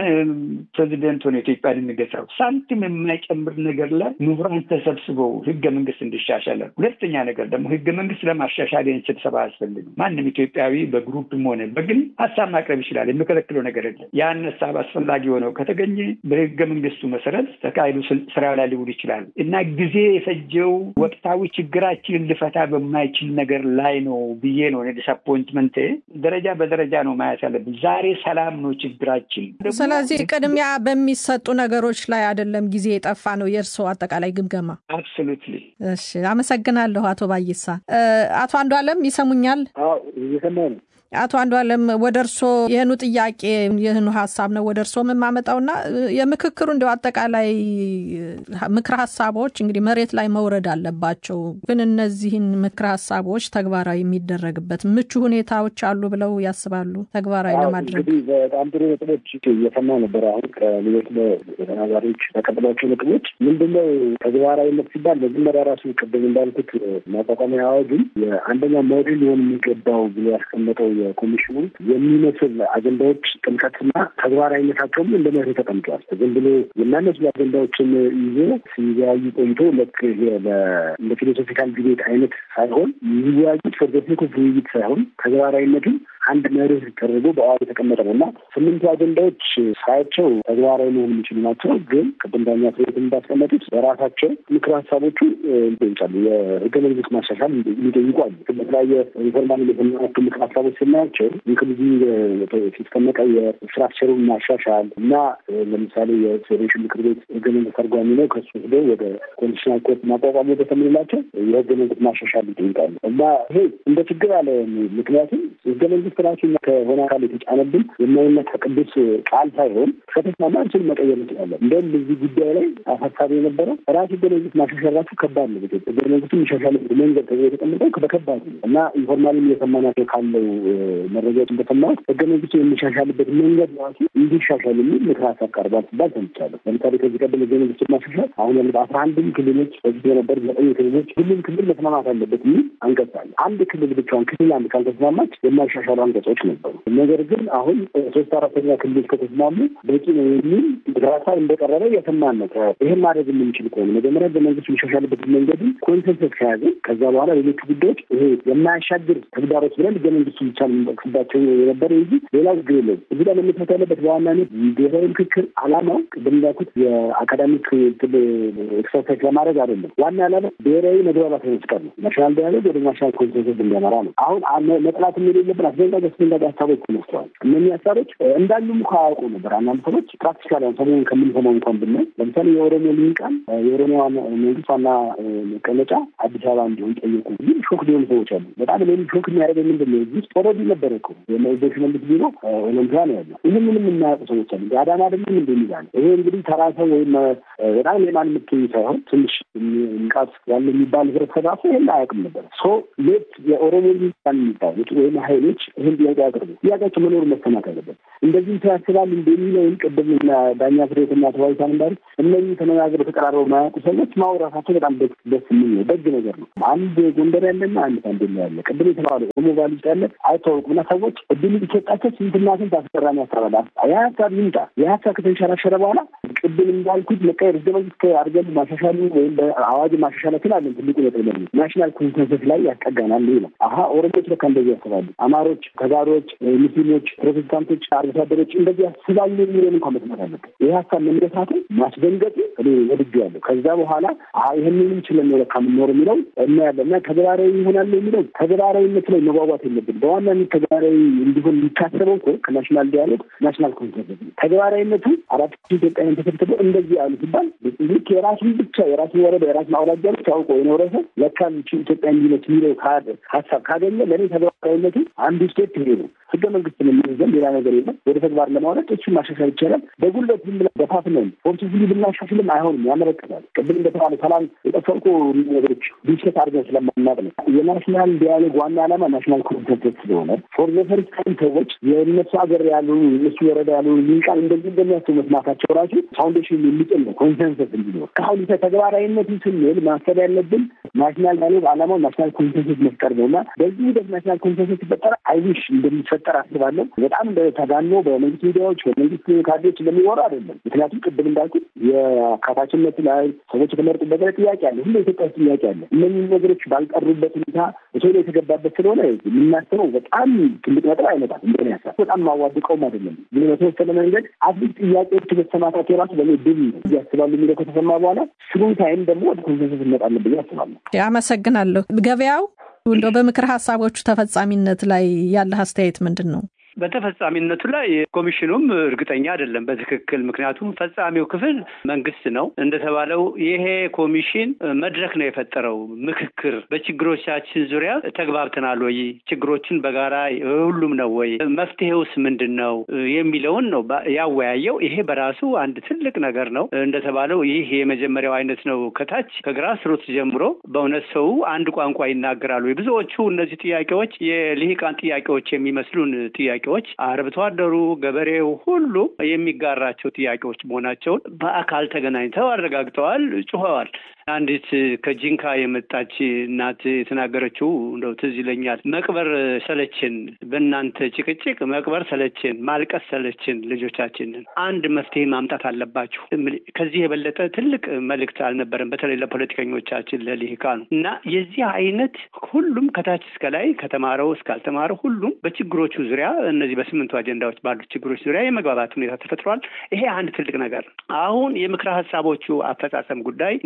ፕሬዚደንት ሆነ ኢትዮጵያን የሚገዛው ሳንቲም የማይጨምር ነገር ላይ ምሁራን ተሰብስበው ህገ መንግስት እንዲሻሻላል። ሁለተኛ ነገር ደግሞ ህገ መንግስት ለማሻሻል ይህን ስብሰባ አያስፈልግም። ማንም ኢትዮጵያዊ በግሩፕም ሆነ በግል ሀሳብ ማቅረብ ይችላል። የሚከለክለው ነገር የለም። ያን ሀሳብ አስፈላጊ ሆነው ከተገኘ በህገ መንግስቱ መሰረት ተካሂዶ ስራ ላይ ሊውል ይችላል እና ጊዜ የፈጀው ወቅታዊ ችግራችንን ልፈታ በማይችል ነገር ላይ ነው ብዬ ነው ዲስአፖይንትመንት። ደረጃ በደረጃ ነው ማየት ያለብን። ዛሬ ሰላም ነው ችግራችን። ስለዚህ ቅድሚያ በሚሰጡ ነገሮች ላይ አይደለም ጊዜ የጠፋ ነው የእርስዎ አጠቃላይ ግምገማ? አብሶሉትሊ። እሺ፣ አመሰግናለሁ አቶ ባይሳ። አቶ አንዱ አለም ይሰሙኛል? እየሰማሁ ነው። አቶ አንዱ አለም ወደ እርስዎ ይህኑ ጥያቄ ይህኑ ሀሳብ ነው ወደ እርስዎ የማመጣውና የምክክሩ እንዲያው አጠቃላይ ምክረ ሀሳቦች እንግዲህ መሬት ላይ መውረድ አለባቸው። ግን እነዚህን ምክረ ሀሳቦች ተግባራዊ የሚደረግበት ምቹ ሁኔታዎች አሉ ብለው ያስባሉ? ተግባራዊ ለማድረግ እንግዲህ በጣም ጥሩ ነጥቦች እየሰማሁ ነበር። አሁን ከሌሎች ተናጋሪዎች ያቀረቧቸው ነጥቦች ምንድነው ተግባራዊነት ሲባል መጀመሪያ ራሱ ቅድም እንዳልኩት ማቋቋሚያ አዋጁን የአንደኛው ሞዴል ሊሆን የሚገባው ብሎ ያስቀመጠው የኮሚሽኑ የሚመስል አጀንዳዎች ጥልቀትና ተግባራዊነታቸውም እንደ መርህ ተቀምጧል። ዝም ብሎ የሚያነሱ አጀንዳዎችን ይዞ ሲወያዩ ቆይቶ ልክ እንደ ፊሎሶፊካል ዲቤት አይነት ሳይሆን የሚወያዩት ፎርዘትኒክ ውይይት ሳይሆን ተግባራዊነቱን አንድ መርህ ተደርጎ በአዋጅ የተቀመጠ ነው እና ስምንቱ አጀንዳዎች ሳያቸው ተግባራዊ መሆን የሚችሉ ናቸው። ግን ቅድም ዳኛ ፍሬት እንዳስቀመጡት በራሳቸው ምክር ሀሳቦቹ ይጠይቃሉ። የህገ መንግስት ማሻሻል የሚጠይቁ አሉ። በተለያየ ሪፎርማል የተመጡ ምክር ሀሳቦች ስናያቸው ኢንክሉዚቭ ሲስተመቀ የስትራክቸሩን ማሻሻል እና ለምሳሌ የፌዴሬሽን ምክር ቤት ህገ መንግስት ተርጓሚ ነው። ከሱ ሄዶ ወደ ኮንስቲቱሽናል ኮርት ማቋቋም ወደ ተምንላቸው የህገ መንግስት ማሻሻል ይጠይቃሉ እና ይሄ እንደ ችግር አለ። ምክንያቱም ህገ መንግስት ራሱ ከሆነ አካል የተጫነብን የማይነካ ቅዱስ ቃል ሳይሆን ከተስማማ አንችል መቀየር እንችላለን። እንደውም በዚህ ጉዳይ ላይ አሳሳቢ የነበረው ራሱ ህገ መንግስት ማሻሻል ራሱ ከባድ ነው። ህገ መንግስቱ የሚሻሻልበት መንገድ ተብሎ የተቀመጠው በከባድ ነው እና ኢንፎርማልም እየሰማናቸው ካለው መረጃዎች እንደሰማሁት ህገ መንግስቱ የሚሻሻልበት መንገድ ራሱ እንዲሻሻል የሚል ምክር ሀሳብ ቀርቧል ሲባል ሰምቻለሁ። ለምሳሌ ከዚህ ቀደም ህገ መንግስቱ ማሻሻል አሁን ያሉት አስራ አንድም ክልሎች በፊት የነበር ዘጠኝ ክልሎች ሁሉም ክልል መስማማት አለበት የሚል አንቀጽ አለ። አንድ ክልል ብቻውን ክልል አንድ ካልተስማማች የማይሻሻሉ አንቀጾች ነበሩ። ነገር ግን አሁን ሶስት አራተኛ ክልሎች ከተስማሙ በቂ ነው የሚል ምክር ሀሳብ እንደቀረበ የሰማን ነው። ይህን ማድረግ የምንችል ከሆነ መጀመሪያ ህገ መንግስቱ የሚሻሻልበት መንገድን ኮንሰንሰስ ከያዝን ከዛ በኋላ ሌሎቹ ጉዳዮች ይሄ የማያሻግር ተግዳሮች ብለን ህገ መንግስቱ ብቻ የምንጠቅስባቸው የነበረ እንጂ ሌላ ችግር የለም። እዚህ ላይ መመስረት ያለበት በዋናነት ብሔራዊ ምክክር አላማው ቅድም እንዳልኩት የአካዳሚክ ኤክሰርሳይዝ ለማድረግ አይደለም። ዋና ዓላማ ብሔራዊ መግባባት መፍጠር ነው። ናሽናል ዳያሎግ ወደ ናሽናል ኮንሰንሰስ እንዲያመራ ነው። አሁን መጥላት የሌለብን አስደንጋጭ አስደንጋጭ ሀሳቦች ተነስተዋል። እነዚህ ሀሳቦች እንዳሉም እኮ አያውቁ ነበር። አንዳንድ ሰዎች ፕራክቲካል ሰሞኑን ከምንሰማው እንኳን ብናይ ለምሳሌ የኦሮሞ ልሂቃን የኦሮሚያ መንግስት ዋና መቀመጫ አዲስ አበባ እንዲሆን ጠየቁ። ግን ሾክ ሊሆኑ ሰዎች አሉ። በጣም ሌሎች ሾክ የሚያደርገው ምንድን ነው? እዚህ ውስጥ ኦልሬዲ ነበረ እኮ የሽመልስ ቢሮ ኦሎምፒያ ነው ያለው። ይህን ምንም የማያውቁ ሰዎች አሉ። አዳማ ደግሞ ምንድን ይላል? ይሄ እንግዲህ ተራ ሰው ወይም በጣም የማን የምትገኝ ሳይሆን ትንሽ ንቃት ያለ የሚባል ህብረተሰብ ራሱ ይህን አያውቅም ነበር። ሶ ሌት የኦሮሞ ልሂቃን የሚባሉት ወይም ሀይሎች ይህን ጥያቄ ያቅርቡ። ጥያቄያቸው መኖሩ መሰማት አለበት። እንደዚህ ያስባል እንደሚለውን ቅድም ዳኛ ፍሬትና ተዋይታን እንዳሉ እነዚህ ተነጋግረው ተቀራርበው ማያውቁ ሰዎች ማውራታቸው በጣም ደስ የሚል ነው። ደግ ነገር ነው። አንድ ጎንደር ያለና አንድ ሳንዴላ ያለ ቅድም የተባለ ኦሞ ቫሊ ውስጥ ያለ አይታወቁም እና ሰዎች እድል ቢሰጣቸው ስንትና ስንት አስገራሚ ያሰራል። ያ ሀሳብ ይምጣ። ያ ሀሳብ ከተንሸራሸረ በኋላ ቅድም እንዳልኩት መቀየር ህገ መንግስት አድርገን ማሻሻሉ ወይም በአዋጅ ማሻሻላችን አለን ትልቁ ነጥብ ለሚ ናሽናል ኮንሰንሰስ ላይ ያስጠጋናል። ይህ ነው። አሀ ኦሮሞች ለካ እንደዚህ ያስባሉ፣ አማሮች፣ ተጋሮች፣ ሙስሊሞች፣ ፕሮቴስታንቶች፣ አርብቶ አደሮች እንደዚህ ያስባሉ የሚለን እንኳን መስማት አለበት። ይህ ሀሳብ መነሳቱ ማስደንገጡ እኔ ወድጁ ያለሁ ከዛ በኋላ ይህንንም ችለን ነው ለካ የምንኖር የሚለው እናያለን እና ተግባራዊ ይሆናል የሚለው ተግባራዊነት ላይ መጓጓት የለብን። በዋናነት ተግባራዊ እንዲሆን የሚታሰበው እኮ ከናሽናል ዲያሎግ ናሽናል ኮንሰንሰስ ተግባራዊነቱ አራት ኢትዮጵያውያን ተሰብስበው እንደዚህ ያሉ ሲባል ልክ የራሱን ብቻ የራሱን ወረዳ የራሱን አውራጃ ብቻ አውቆ የኖረ ሰው ለካ ኢትዮጵያ እንዲመች የሚለው ሀሳብ ካገኘ ለእኔ ተግባራዊነቱ አንዱ ስቴፕ ይሄ ነው። ህገ መንግስት የምንይዘን ሌላ ነገር የለም። ወደ ተግባር ለማውረድ እሱን ማሻሻል ይቻላል። በጉልበት ዝም ብለን በፋፍነን ፎርቲፊሊ ብናሻሽልም አይሆንም፣ ያመለክታል። ቅድም እንደተባለ ሰላም የጠፋው እኮ ነገሮች ዲስከስ አድርገን ስለማናቅ ነው። የናሽናል ዲያሎግ ዋና ዓላማ ናሽናል ኮንሰንሰስ ስለሆነ ፎር ዘ ፈርስት ታይም ሰዎች የእነሱ ሀገር ያሉ እነሱ ወረዳ ያሉ ሊቃን እንደዚህ እንደሚያስቡ መስማታቸው ራሱ ፋውንዴሽን የሚጥል ነው፣ ኮንሰንሰስ እንዲኖር። ከአሁን ተግባራዊነቱ ስንል ማሰብ ያለብን ናሽናል ዲያሎግ ዓላማው ናሽናል ኮንሰንሰስ መፍጠር ነው እና በዚህ ሂደት ናሽናል ኮንሰንሰስ ሲፈጠር አይዊሽ እንደሚፈጠር አስባለሁ። በጣም ተጋኖ በመንግስት ሚዲያዎች በመንግስት ካድሬዎች እንደሚወራ አይደለም። ምክንያቱም ቅድም እንዳልኩት የአካታችነት ላይ ሰዎች የተመረጡበት ላይ ጥያቄ አለ። ሁሉ ኢትዮጵያ ውስጥ ጥያቄ አለ። እነዚህ ነገሮች ባልቀሩበት ሁኔታ ቶሎ የተገባበት ስለሆነ የምናስበው በጣም ትልቅ ነጥብ አይመጣም። እንደኔ ሀሳብ በጣም ማዋድቀውም አይደለም። ግን በተወሰነ መንገድ አትሊስት ጥያቄዎች መሰማታቸው ራሱ በእኔ ድል ነው ያስባሉ የሚለው ከተሰማ በኋላ ስሩ ታይም ደግሞ ወደ ኮንሰንሰስ እንመጣለን ብዬ አስባለሁ። አመሰግናለሁ። ገበያው እንደው በምክር ሀሳቦቹ ተፈጻሚነት ላይ ያለህ አስተያየት ምንድን ነው? በተፈጻሚነቱ ላይ ኮሚሽኑም እርግጠኛ አይደለም በትክክል ምክንያቱም ፈጻሚው ክፍል መንግስት ነው። እንደተባለው ይሄ ኮሚሽን መድረክ ነው የፈጠረው። ምክክር በችግሮቻችን ዙሪያ ተግባብተናል ወይ፣ ችግሮችን በጋራ ሁሉም ነው ወይ፣ መፍትሄውስ ምንድን ነው የሚለውን ነው ያወያየው። ይሄ በራሱ አንድ ትልቅ ነገር ነው። እንደተባለው ይህ የመጀመሪያው አይነት ነው። ከታች ከግራስ ሩት ጀምሮ በእውነት ሰው አንድ ቋንቋ ይናገራሉ። ብዙዎቹ እነዚህ ጥያቄዎች የልሂቃን ጥያቄዎች የሚመስሉን ጥያቄ ጥያቄዎች አርብቶ አደሩ፣ ገበሬው ሁሉ የሚጋራቸው ጥያቄዎች መሆናቸውን በአካል ተገናኝተው አረጋግጠዋል፣ ጩኸዋል። አንዲት ከጂንካ የመጣች እናት የተናገረችው እንደው ትዝ ይለኛል። መቅበር ሰለችን፣ በእናንተ ጭቅጭቅ መቅበር ሰለችን፣ ማልቀስ ሰለችን፣ ልጆቻችንን አንድ መፍትሄ ማምጣት አለባችሁ። ከዚህ የበለጠ ትልቅ መልእክት አልነበረም፣ በተለይ ለፖለቲከኞቻችን ለልሂቃኑ እና የዚህ አይነት ሁሉም ከታች እስከ ላይ ከተማረው እስካልተማረው ሁሉም በችግሮቹ ዙሪያ እነዚህ በስምንቱ አጀንዳዎች ባሉት ችግሮች ዙሪያ የመግባባት ሁኔታ ተፈጥሯል። ይሄ አንድ ትልቅ ነገር ነው። አሁን የምክረ ሀሳቦቹ አፈጻጸም ጉዳይ እንደተባለው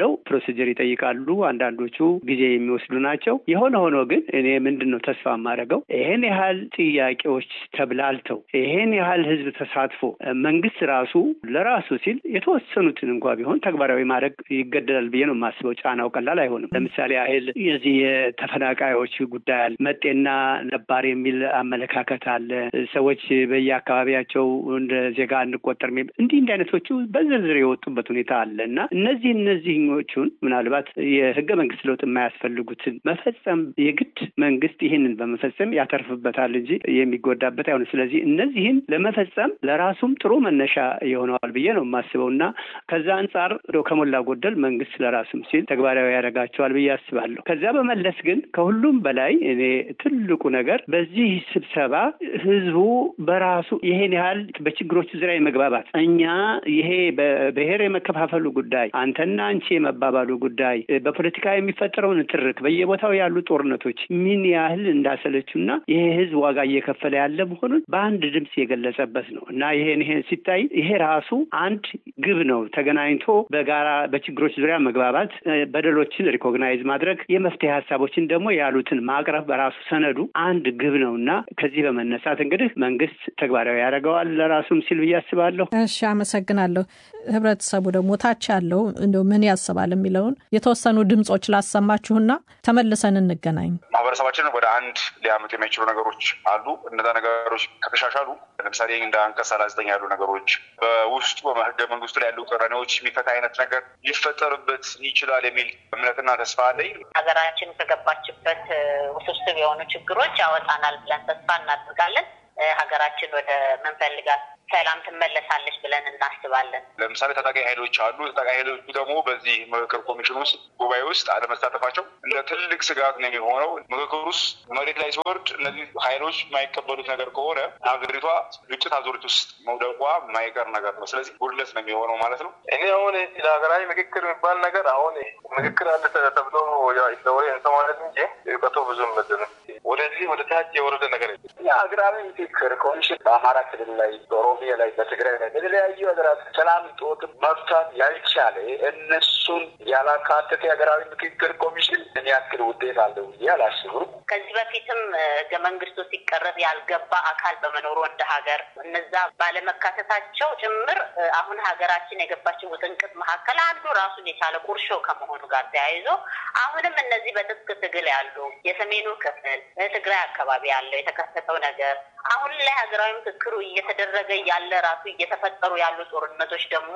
እንደተባለው ፕሮሲጀር ይጠይቃሉ። አንዳንዶቹ ጊዜ የሚወስዱ ናቸው። የሆነ ሆኖ ግን እኔ ምንድን ነው ተስፋ የማደርገው ይሄን ያህል ጥያቄዎች ተብላልተው ይሄን ያህል ህዝብ ተሳትፎ መንግስት ራሱ ለራሱ ሲል የተወሰኑትን እንኳ ቢሆን ተግባራዊ ማድረግ ይገደዳል ብዬ ነው የማስበው። ጫናው ቀላል አይሆንም። ለምሳሌ ያህል የዚህ የተፈናቃዮች ጉዳይ አለ። መጤና ነባር የሚል አመለካከት አለ። ሰዎች በየአካባቢያቸው እንደ ዜጋ እንቆጠር እንዲህ እንዲህ አይነቶቹ በዝርዝር የወጡበት ሁኔታ አለ እና እነዚህ እነዚህኞቹን ምናልባት የህገ መንግስት ለውጥ የማያስፈልጉትን መፈጸም የግድ መንግስት ይህንን በመፈጸም ያተርፍበታል እንጂ የሚጎዳበት አይሆንም። ስለዚህ እነዚህን ለመፈጸም ለራሱም ጥሩ መነሻ የሆነዋል ብዬ ነው የማስበው እና ከዛ አንጻር ከሞላ ጎደል መንግስት ለራሱም ሲል ተግባራዊ ያደርጋቸዋል ብዬ አስባለሁ። ከዚያ በመለስ ግን ከሁሉም በላይ እኔ ትልቁ ነገር በዚህ ስብሰባ ህዝቡ በራሱ ይሄን ያህል በችግሮቹ ዙሪያ የመግባባት እኛ ይሄ በብሔር የመከፋፈሉ ጉዳይ አንተና አንቺ የመባባሉ ጉዳይ በፖለቲካ የሚፈጠረውን ትርክ በየቦታው ያሉ ጦርነቶች ምን ያህል እንዳሰለችውና ይሄ ህዝብ ዋጋ እየከፈለ ያለ መሆኑን በአንድ ድምፅ የገለጸበት ነው እና ይሄን ይሄን ሲታይ ይሄ ራሱ አንድ ግብ ነው። ተገናኝቶ በጋራ በችግሮች ዙሪያ መግባባት፣ በደሎችን ሪኮግናይዝ ማድረግ፣ የመፍትሄ ሀሳቦችን ደግሞ ያሉትን ማቅረብ በራሱ ሰነዱ አንድ ግብ ነው እና ከዚህ በመነሳት እንግዲህ መንግስት ተግባራዊ ያደርገዋል ለራሱም ሲል ብዬ አስባለሁ። እሺ፣ አመሰግናለሁ። ህብረተሰቡ ደግሞ ታች ያለው እንደው ምን ያስባል የሚለውን የተወሰኑ ድምጾች ላሰማችሁና ተመልሰን እንገናኝ። ማህበረሰባችንን ወደ አንድ ሊያመጡ የሚችሉ ነገሮች አሉ። እነዛ ነገሮች ከተሻሻሉ ለምሳሌ እንደ አንቀጽ ሰላሳ ዘጠኝ ያሉ ነገሮች በውስጡ በህገ መንግስቱ ላይ ያሉ ቅራኔዎች የሚፈታ አይነት ነገር ሊፈጠርበት ይችላል የሚል እምነትና ተስፋ አለኝ። ሀገራችን ከገባችበት ውስብስብ የሆኑ ችግሮች ያወጣናል ብለን ተስፋ እናደርጋለን። ሀገራችን ወደ ምንፈልጋት ሰላም ትመለሳለች ብለን እናስባለን። ለምሳሌ ታጣቂ ኃይሎች አሉ። ታጣቂ ኃይሎቹ ደግሞ በዚህ ምክክር ኮሚሽን ውስጥ ጉባኤ ውስጥ አለመሳተፋቸው እንደ ትልቅ ስጋት ነው የሚሆነው። ምክክር ውስጥ መሬት ላይ ሲወርድ እነዚህ ኃይሎች የማይቀበሉት ነገር ከሆነ ሀገሪቷ ግጭት አዙሪት ውስጥ መውደቋ የማይቀር ነገር ነው። ስለዚህ ጉድለት ነው የሚሆነው ማለት ነው። እኔ አሁን ለሀገራዊ ምክክር የሚባል ነገር አሁን ምክክር አለ ተብሎ ለወሬ እንሰማለን እንጂ እውቀቱ ብዙም ምድር ወደዚህ ወደ ታች የወረደ ነገር የሀገራዊ ምክክር ኮሚሽን በአማራ ክልል ላይ በኦሮሚያ ላይ በትግራይ ላይ በተለያዩ ሀገራት ሰላም ጦት መፍታት ያልቻለ እነሱን ያላካተተ የሀገራዊ ምክክር ኮሚሽን ምን ያክል ውጤት አለው ብዬ አላስብም። ከዚህ በፊትም ህገ መንግስቱ ሲቀረብ ያልገባ አካል በመኖሩ እንደ ሀገር እነዛ ባለመካተታቸው ጭምር አሁን ሀገራችን የገባችን ውጥንቅጥ መካከል አንዱ ራሱን የቻለ ቁርሾ ከመሆኑ ጋር ተያይዞ አሁንም እነዚህ በትጥቅ ትግል ያሉ የሰሜኑ ክፍል ትግራይ አካባቢ ያለው የተከሰተው ነገር አሁን ላይ ሀገራዊ ምክክሩ እየተደረገ ያለ ራሱ እየተፈጠሩ ያሉ ጦርነቶች ደግሞ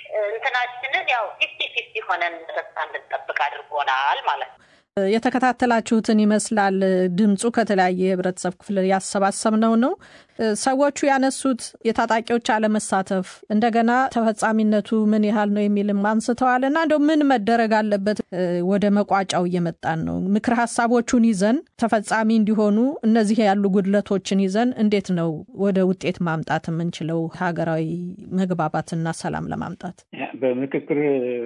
እንትናችንን ያው ፊፍቲ ፊፍቲ ሆነን ተስፋ እንድንጠብቅ አድርጎናል ማለት ነው። የተከታተላችሁትን ይመስላል። ድምፁ ከተለያየ የህብረተሰብ ክፍል ያሰባሰብነው ነው። ሰዎቹ ያነሱት የታጣቂዎች አለመሳተፍ እንደገና ተፈጻሚነቱ ምን ያህል ነው የሚልም አንስተዋል እና እንደው ምን መደረግ አለበት? ወደ መቋጫው እየመጣን ነው። ምክር ሀሳቦቹን ይዘን ተፈጻሚ እንዲሆኑ እነዚህ ያሉ ጉድለቶችን ይዘን እንዴት ነው ወደ ውጤት ማምጣት የምንችለው ሀገራዊ መግባባትና ሰላም ለማምጣት? በምክክር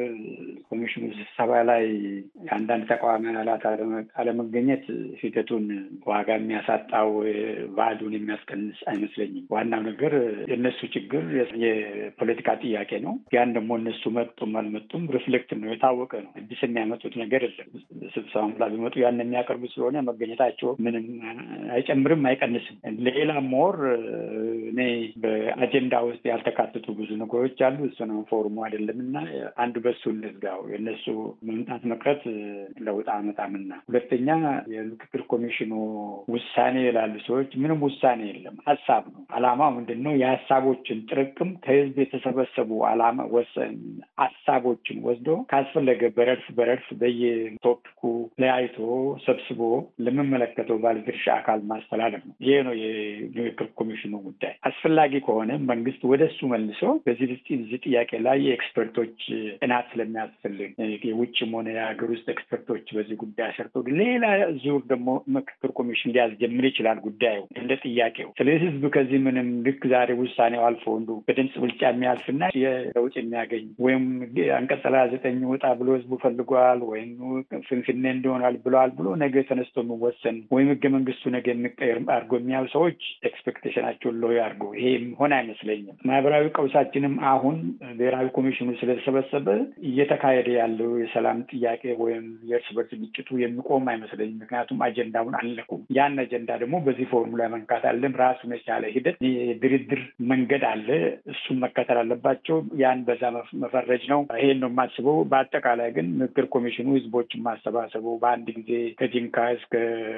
ኮሚሽኑ ስብሰባ ላይ የአንዳንድ ተቃዋሚ አባላት አለመገኘት ሂደቱን ዋጋ የሚያሳጣው ባዕዱን የሚያስቀንስ አይመስለኝም። ዋናው ነገር የእነሱ ችግር የፖለቲካ ጥያቄ ነው። ያን ደግሞ እነሱ መጡም አልመጡም ሪፍሌክት ነው፣ የታወቀ ነው። አዲስ የሚያመጡት ነገር የለም። ስብሰባም ላይ ቢመጡ ያን የሚያቀርቡ ስለሆነ መገኘታቸው ምንም አይጨምርም አይቀንስም። ሌላ ሞር እኔ በአጀንዳ ውስጥ ያልተካተቱ ብዙ ነገሮች አሉ። እሱ ነው ፎርሙ አይደለም እና አንዱ በሱ እንዝጋው። የእነሱ መምጣት መቅረት ለውጥ አመጣምና፣ ሁለተኛ የምክክር ኮሚሽኑ ውሳኔ ይላሉ ሰዎች። ምንም ውሳኔ የለም፣ ሀሳብ ነው። አላማው ምንድን ነው? የሀሳቦችን ጥርቅም ከህዝብ የተሰበሰቡ አላማ ወሰን ሀሳቦችን ወስዶ ካስፈለገ በረድፍ በረድፍ በየቶፒኩ ለያይቶ ሰብስቦ ለሚመለከተው ባለድርሻ አካል ማስተላለፍ ነው። ይሄ ነው የምክክር ኮሚሽኑ ጉዳይ። አስፈላጊ ከሆነ መንግስት ወደ እሱ መልሶ በዚህ እዚህ ጥያቄ ላይ የኤክስፐርቶች ጥናት ስለሚያስፈልግ የውጭም ሆነ የሀገር ውስጥ ኤክስፐርቶች በዚህ ጉዳይ ሰርቶ ሌላ ዙር ደግሞ ምክክር ኮሚሽን ሊያስጀምር ይችላል ጉዳዩ እንደ ጥያቄው። ስለዚህ ህዝብ ከዚህ ምንም ልክ ዛሬ ውሳኔው አልፎ እንዱ በድምፅ ብልጫ የሚያልፍና የለውጥ የሚያገኝ ወይም አንቀጽ ሰላሳ ዘጠኝ ውጣ ብሎ ህዝቡ ፈልጓል ወይም ፍንፍኔን እንደሆናል ብለዋል ብሎ ነገ ተነስቶ የሚወሰን ወይም ህገ መንግስቱ ነገ የሚቀየር አድርጎ የሚያዩ ሰዎች ኤክስፔክቴሽናቸውን ሎ አድርጎ ይሄም ሆነ አይመስለኝም። ማህበራዊ ቀውሳችንም አሁን ብሔራዊ ኮሚሽኑ ስለተሰበሰበ እየተካሄደ ያለው የሰላም ጥያቄ ወይም የእርስ በርስ ግጭቱ የሚቆም አይመስለኝም። ምክንያቱም አጀንዳውን አልነኩም። ያን አጀንዳ ደግሞ በዚህ ፎርሙላ መንካት አለን። ራሱን የቻለ ሂደት የድርድር መንገድ አለ። እሱን መከተል አለባቸው። ያን በዛ መፈረጅ ነው። ይሄን ነው የማስበው። በአጠቃላይ ግን ምክክር ኮሚሽኑ ህዝቦችን ማሰባሰቡ በአንድ ጊዜ ከጂንካ እስከ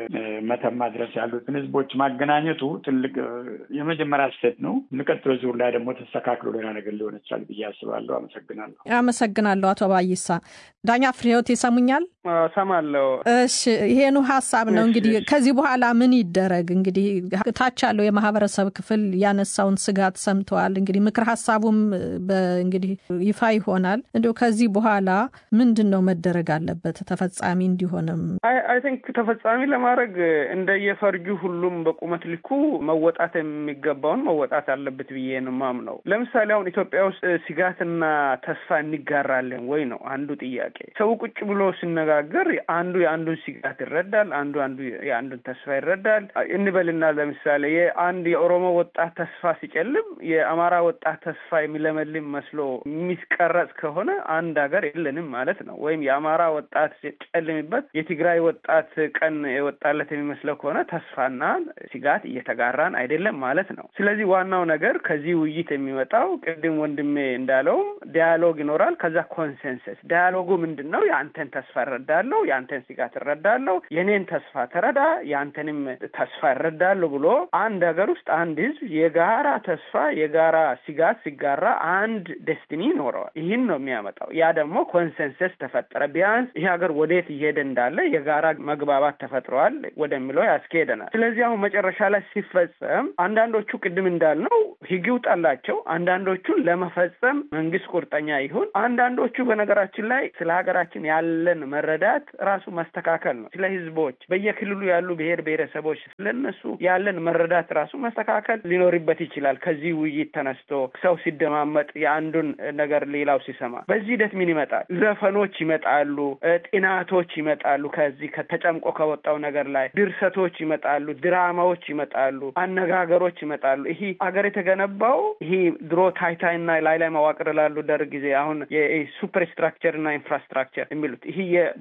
መተማ ድረስ ያሉትን ህዝቦች ማገናኘቱ ትልቅ የመጀመሪያ ስህተት ነው። የሚቀጥለው ዙር ላይ ደግሞ ተስተካክሎ ሌላ ነገር ሊሆን ይችላል ብዬ አስባለሁ። አመሰግናለሁ። አመሰግናለሁ አቶ ባይሳ። ዳኛ ፍሬህይወት ይሰሙኛል? ሰማለሁ። እሺ፣ ይሄኑ ሀሳብ ነው እንግዲህ ከዚህ በኋላ ምን ይደረግ? እንግዲህ ታች ያለው የማህበረሰብ ክፍል ያነሳውን ስጋት ሰምተዋል። እንግዲህ ምክር ሀሳቡም እንግዲህ ይፋ ይሆናል። እንዲሁ ከዚህ በኋላ ምንድን ነው መደረግ አለበት ተፈጻሚ እንዲሆንም? አይ ቲንክ ተፈጻሚ ለማድረግ እንደየፈርጁ ሁሉም በቁመት ልኩ መወጣት የሚገባውን መወጣት አለበት ብዬ ነው የማምነው። ለምሳሌ አሁን ኢትዮጵያ ውስጥ ስጋትና ተስፋ እንጋራለን ወይ ነው አንዱ ጥያቄ። ሰው ቁጭ ብሎ ሲነጋገር አንዱ የአንዱን ስጋት ይረዳል፣ አንዱ አንዱ የአንዱን ተስፋ ይረዳል እንበልና ለምሳሌ የአንድ የኦሮሞ ወጣት ተስፋ ሲጨልም የአማራ ወጣት ተስፋ የሚለመልም መስሎ የሚቀረጽ ከሆነ አንድ ሀገር የለንም ማለት ነው። ወይም የአማራ ወጣት ሲጨልምበት የትግራይ ወጣት ቀን የወጣለት የሚመስለው ከሆነ ተስፋና ስጋት እየተጋራን አይደለም ማለት ነው። ስለዚህ ዋናው ነገር ከዚህ ውይይት የሚመጣው ቅድም ወንድሜ እንዳለውም ዲያሎግ ይኖራል። ከዛ ኮንሰንሰስ ዲያሎጉ ምንድን ነው? የአንተን ተስፋ እረዳለሁ፣ የአንተን ስጋት እረዳለሁ፣ የኔን ተስፋ ተረዳ፣ የአንተንም ተስፋ እረዳለሁ ብሎ አንድ ሀገር ውስጥ አንድ ህዝብ የጋራ ተስፋ የጋራ ስጋት ሲጋራ አንድ ደስቲኒ ይኖረዋል። ይህን ነው የሚያመጣው። ያ ደግሞ ኮንሰንሰስ ተፈጠረ። ቢያንስ ይህ ሀገር ወዴት እየሄደ እንዳለ የጋራ መግባባት ተፈጥረዋል ወደሚለው ያስኬሄደናል። ስለዚህ አሁን መጨረሻ ላይ ሲፈጸም አንዳንዶቹ ቅድም እንዳልነው ህግ ይውጣላቸው፣ አንዳንዶቹን ለመፈጸም መንግስት ቁርጠኛ ይሁን። አንዳንዶቹ በነገራችን ላይ ስለ ሀገራችን ያለን መረዳት ራሱ መስተካከል ነው። ስለ ህዝቦች በየክልሉ ያሉ ብሔር ብሔረሰቦች ስለነሱ ያለን መረዳት ራሱ መስተካከል ሊኖርበት ይችላል። ከዚህ ውይይት ተነስቶ ሰው ሲደማመጥ የአንዱን ነገር ሌላው ሲሰማ በዚህ ሂደት ምን ይመጣል? ዘፈኖች ይመጣሉ፣ ጥናቶች ይመጣሉ። ከዚህ ከተጨምቆ ከወጣው ነገር ላይ ድርሰቶች ይመጣሉ፣ ድራማዎች ይመጣሉ፣ አነጋገሮች ይመጣሉ። ይሄ አገር የተገነባው ይሄ ድሮ ታይታይና ላይ ላይ መዋቅር ላሉ ደርግ ጊዜ አሁን የሱፐር ስትራክቸር እና ኢንፍራስትራክቸር የሚሉት ይሄ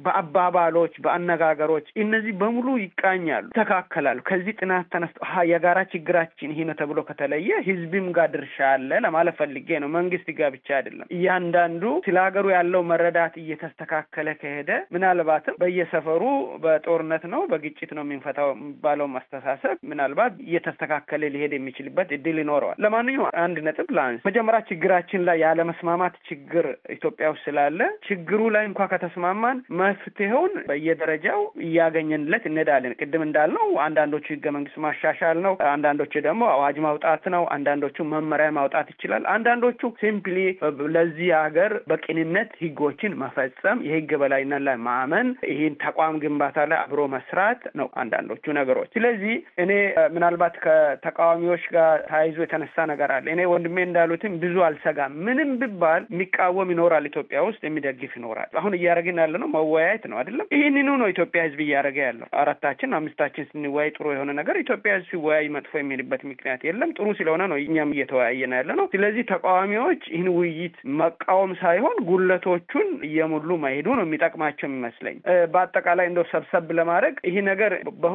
በአባባሎች በአነጋገሮች እነዚህ በሙሉ ይቃኛሉ፣ ይተካከላሉ። ከዚህ ጥናት ተነስቶ የጋራ ችግራችን ይሄ ነው ተብሎ ከተለየ ህዝብም ጋር ድርሻ አለ ለማለት ፈልጌ ነው። መንግስት ጋር ብቻ አይደለም። እያንዳንዱ ስለ ሀገሩ ያለው መረዳት እየተስተካከለ ከሄደ ምናልባትም በየሰፈሩ በጦርነት ነው በግጭት ነው የምንፈታው የሚባለው አስተሳሰብ ምናልባት እየተስተካከለ ሊሄድ የሚችልበት እድል ይኖረዋል። ለማንኛውም አንድ ነጥብ ላንስ። መጀመሪያ ችግራችን ላይ ያለመስማማት ችግር ኢትዮጵያ ውስጥ ስላለ ችግሩ ላይ እንኳ ከተስማማን መፍትሄውን በየደረጃው እያገኘንለት እንሄዳለን። ቅድም እንዳልነው አንዳንዶቹ ህገ መንግስት ማሻሻል ነው፣ አንዳንዶቹ ደግሞ አዋጅ ማውጣት ነው፣ አንዳንዶቹ መመሪያ ማውጣት ይችላል። አንዳንዶቹ ሲምፕሊ ለዚህ ሀገር በቅንነት ህጎችን መፈጸም፣ የህግ በላይነት ላይ ማመን፣ ይህን ተቋም ግንባታ ላይ አብሮ መስራት ነው አንዳንዶቹ ነገሮች። ስለዚህ እኔ ምናልባት ከተቃዋሚዎች ጋር ተያይዞ የተነሳ ነገር አለ። እኔ ወንድሜ እንዳሉትም ብዙ አልሰጋም። ምንም ቢባል የሚቃወም ይኖራል፣ ኢትዮጵያ ውስጥ የሚደግፍ ይኖራል። አሁን እያደረግን ያለ ነው መወያየት ነው አይደለም። ይህንኑ ነው ኢትዮጵያ ህዝብ እያደረገ ያለው። አራታችን አምስታችን ስንወያይ ጥሩ የሆነ ነገር ኢትዮጵያ ህዝብ ሲወያይ መጥፎ የሚልበት ምክንያት የለም። ጥሩ ስለሆነ ነው እኛም እየተወያየን ያለ ነው። ስለዚህ ተቃዋሚዎች ይህን ውይይት መቃወም ሳይሆን ጉለቶቹን እየሞሉ መሄዱ ነው የሚጠቅማቸው የሚመስለኝ። በአጠቃላይ እንደው ሰብሰብ ለማድረግ ይህ ነገር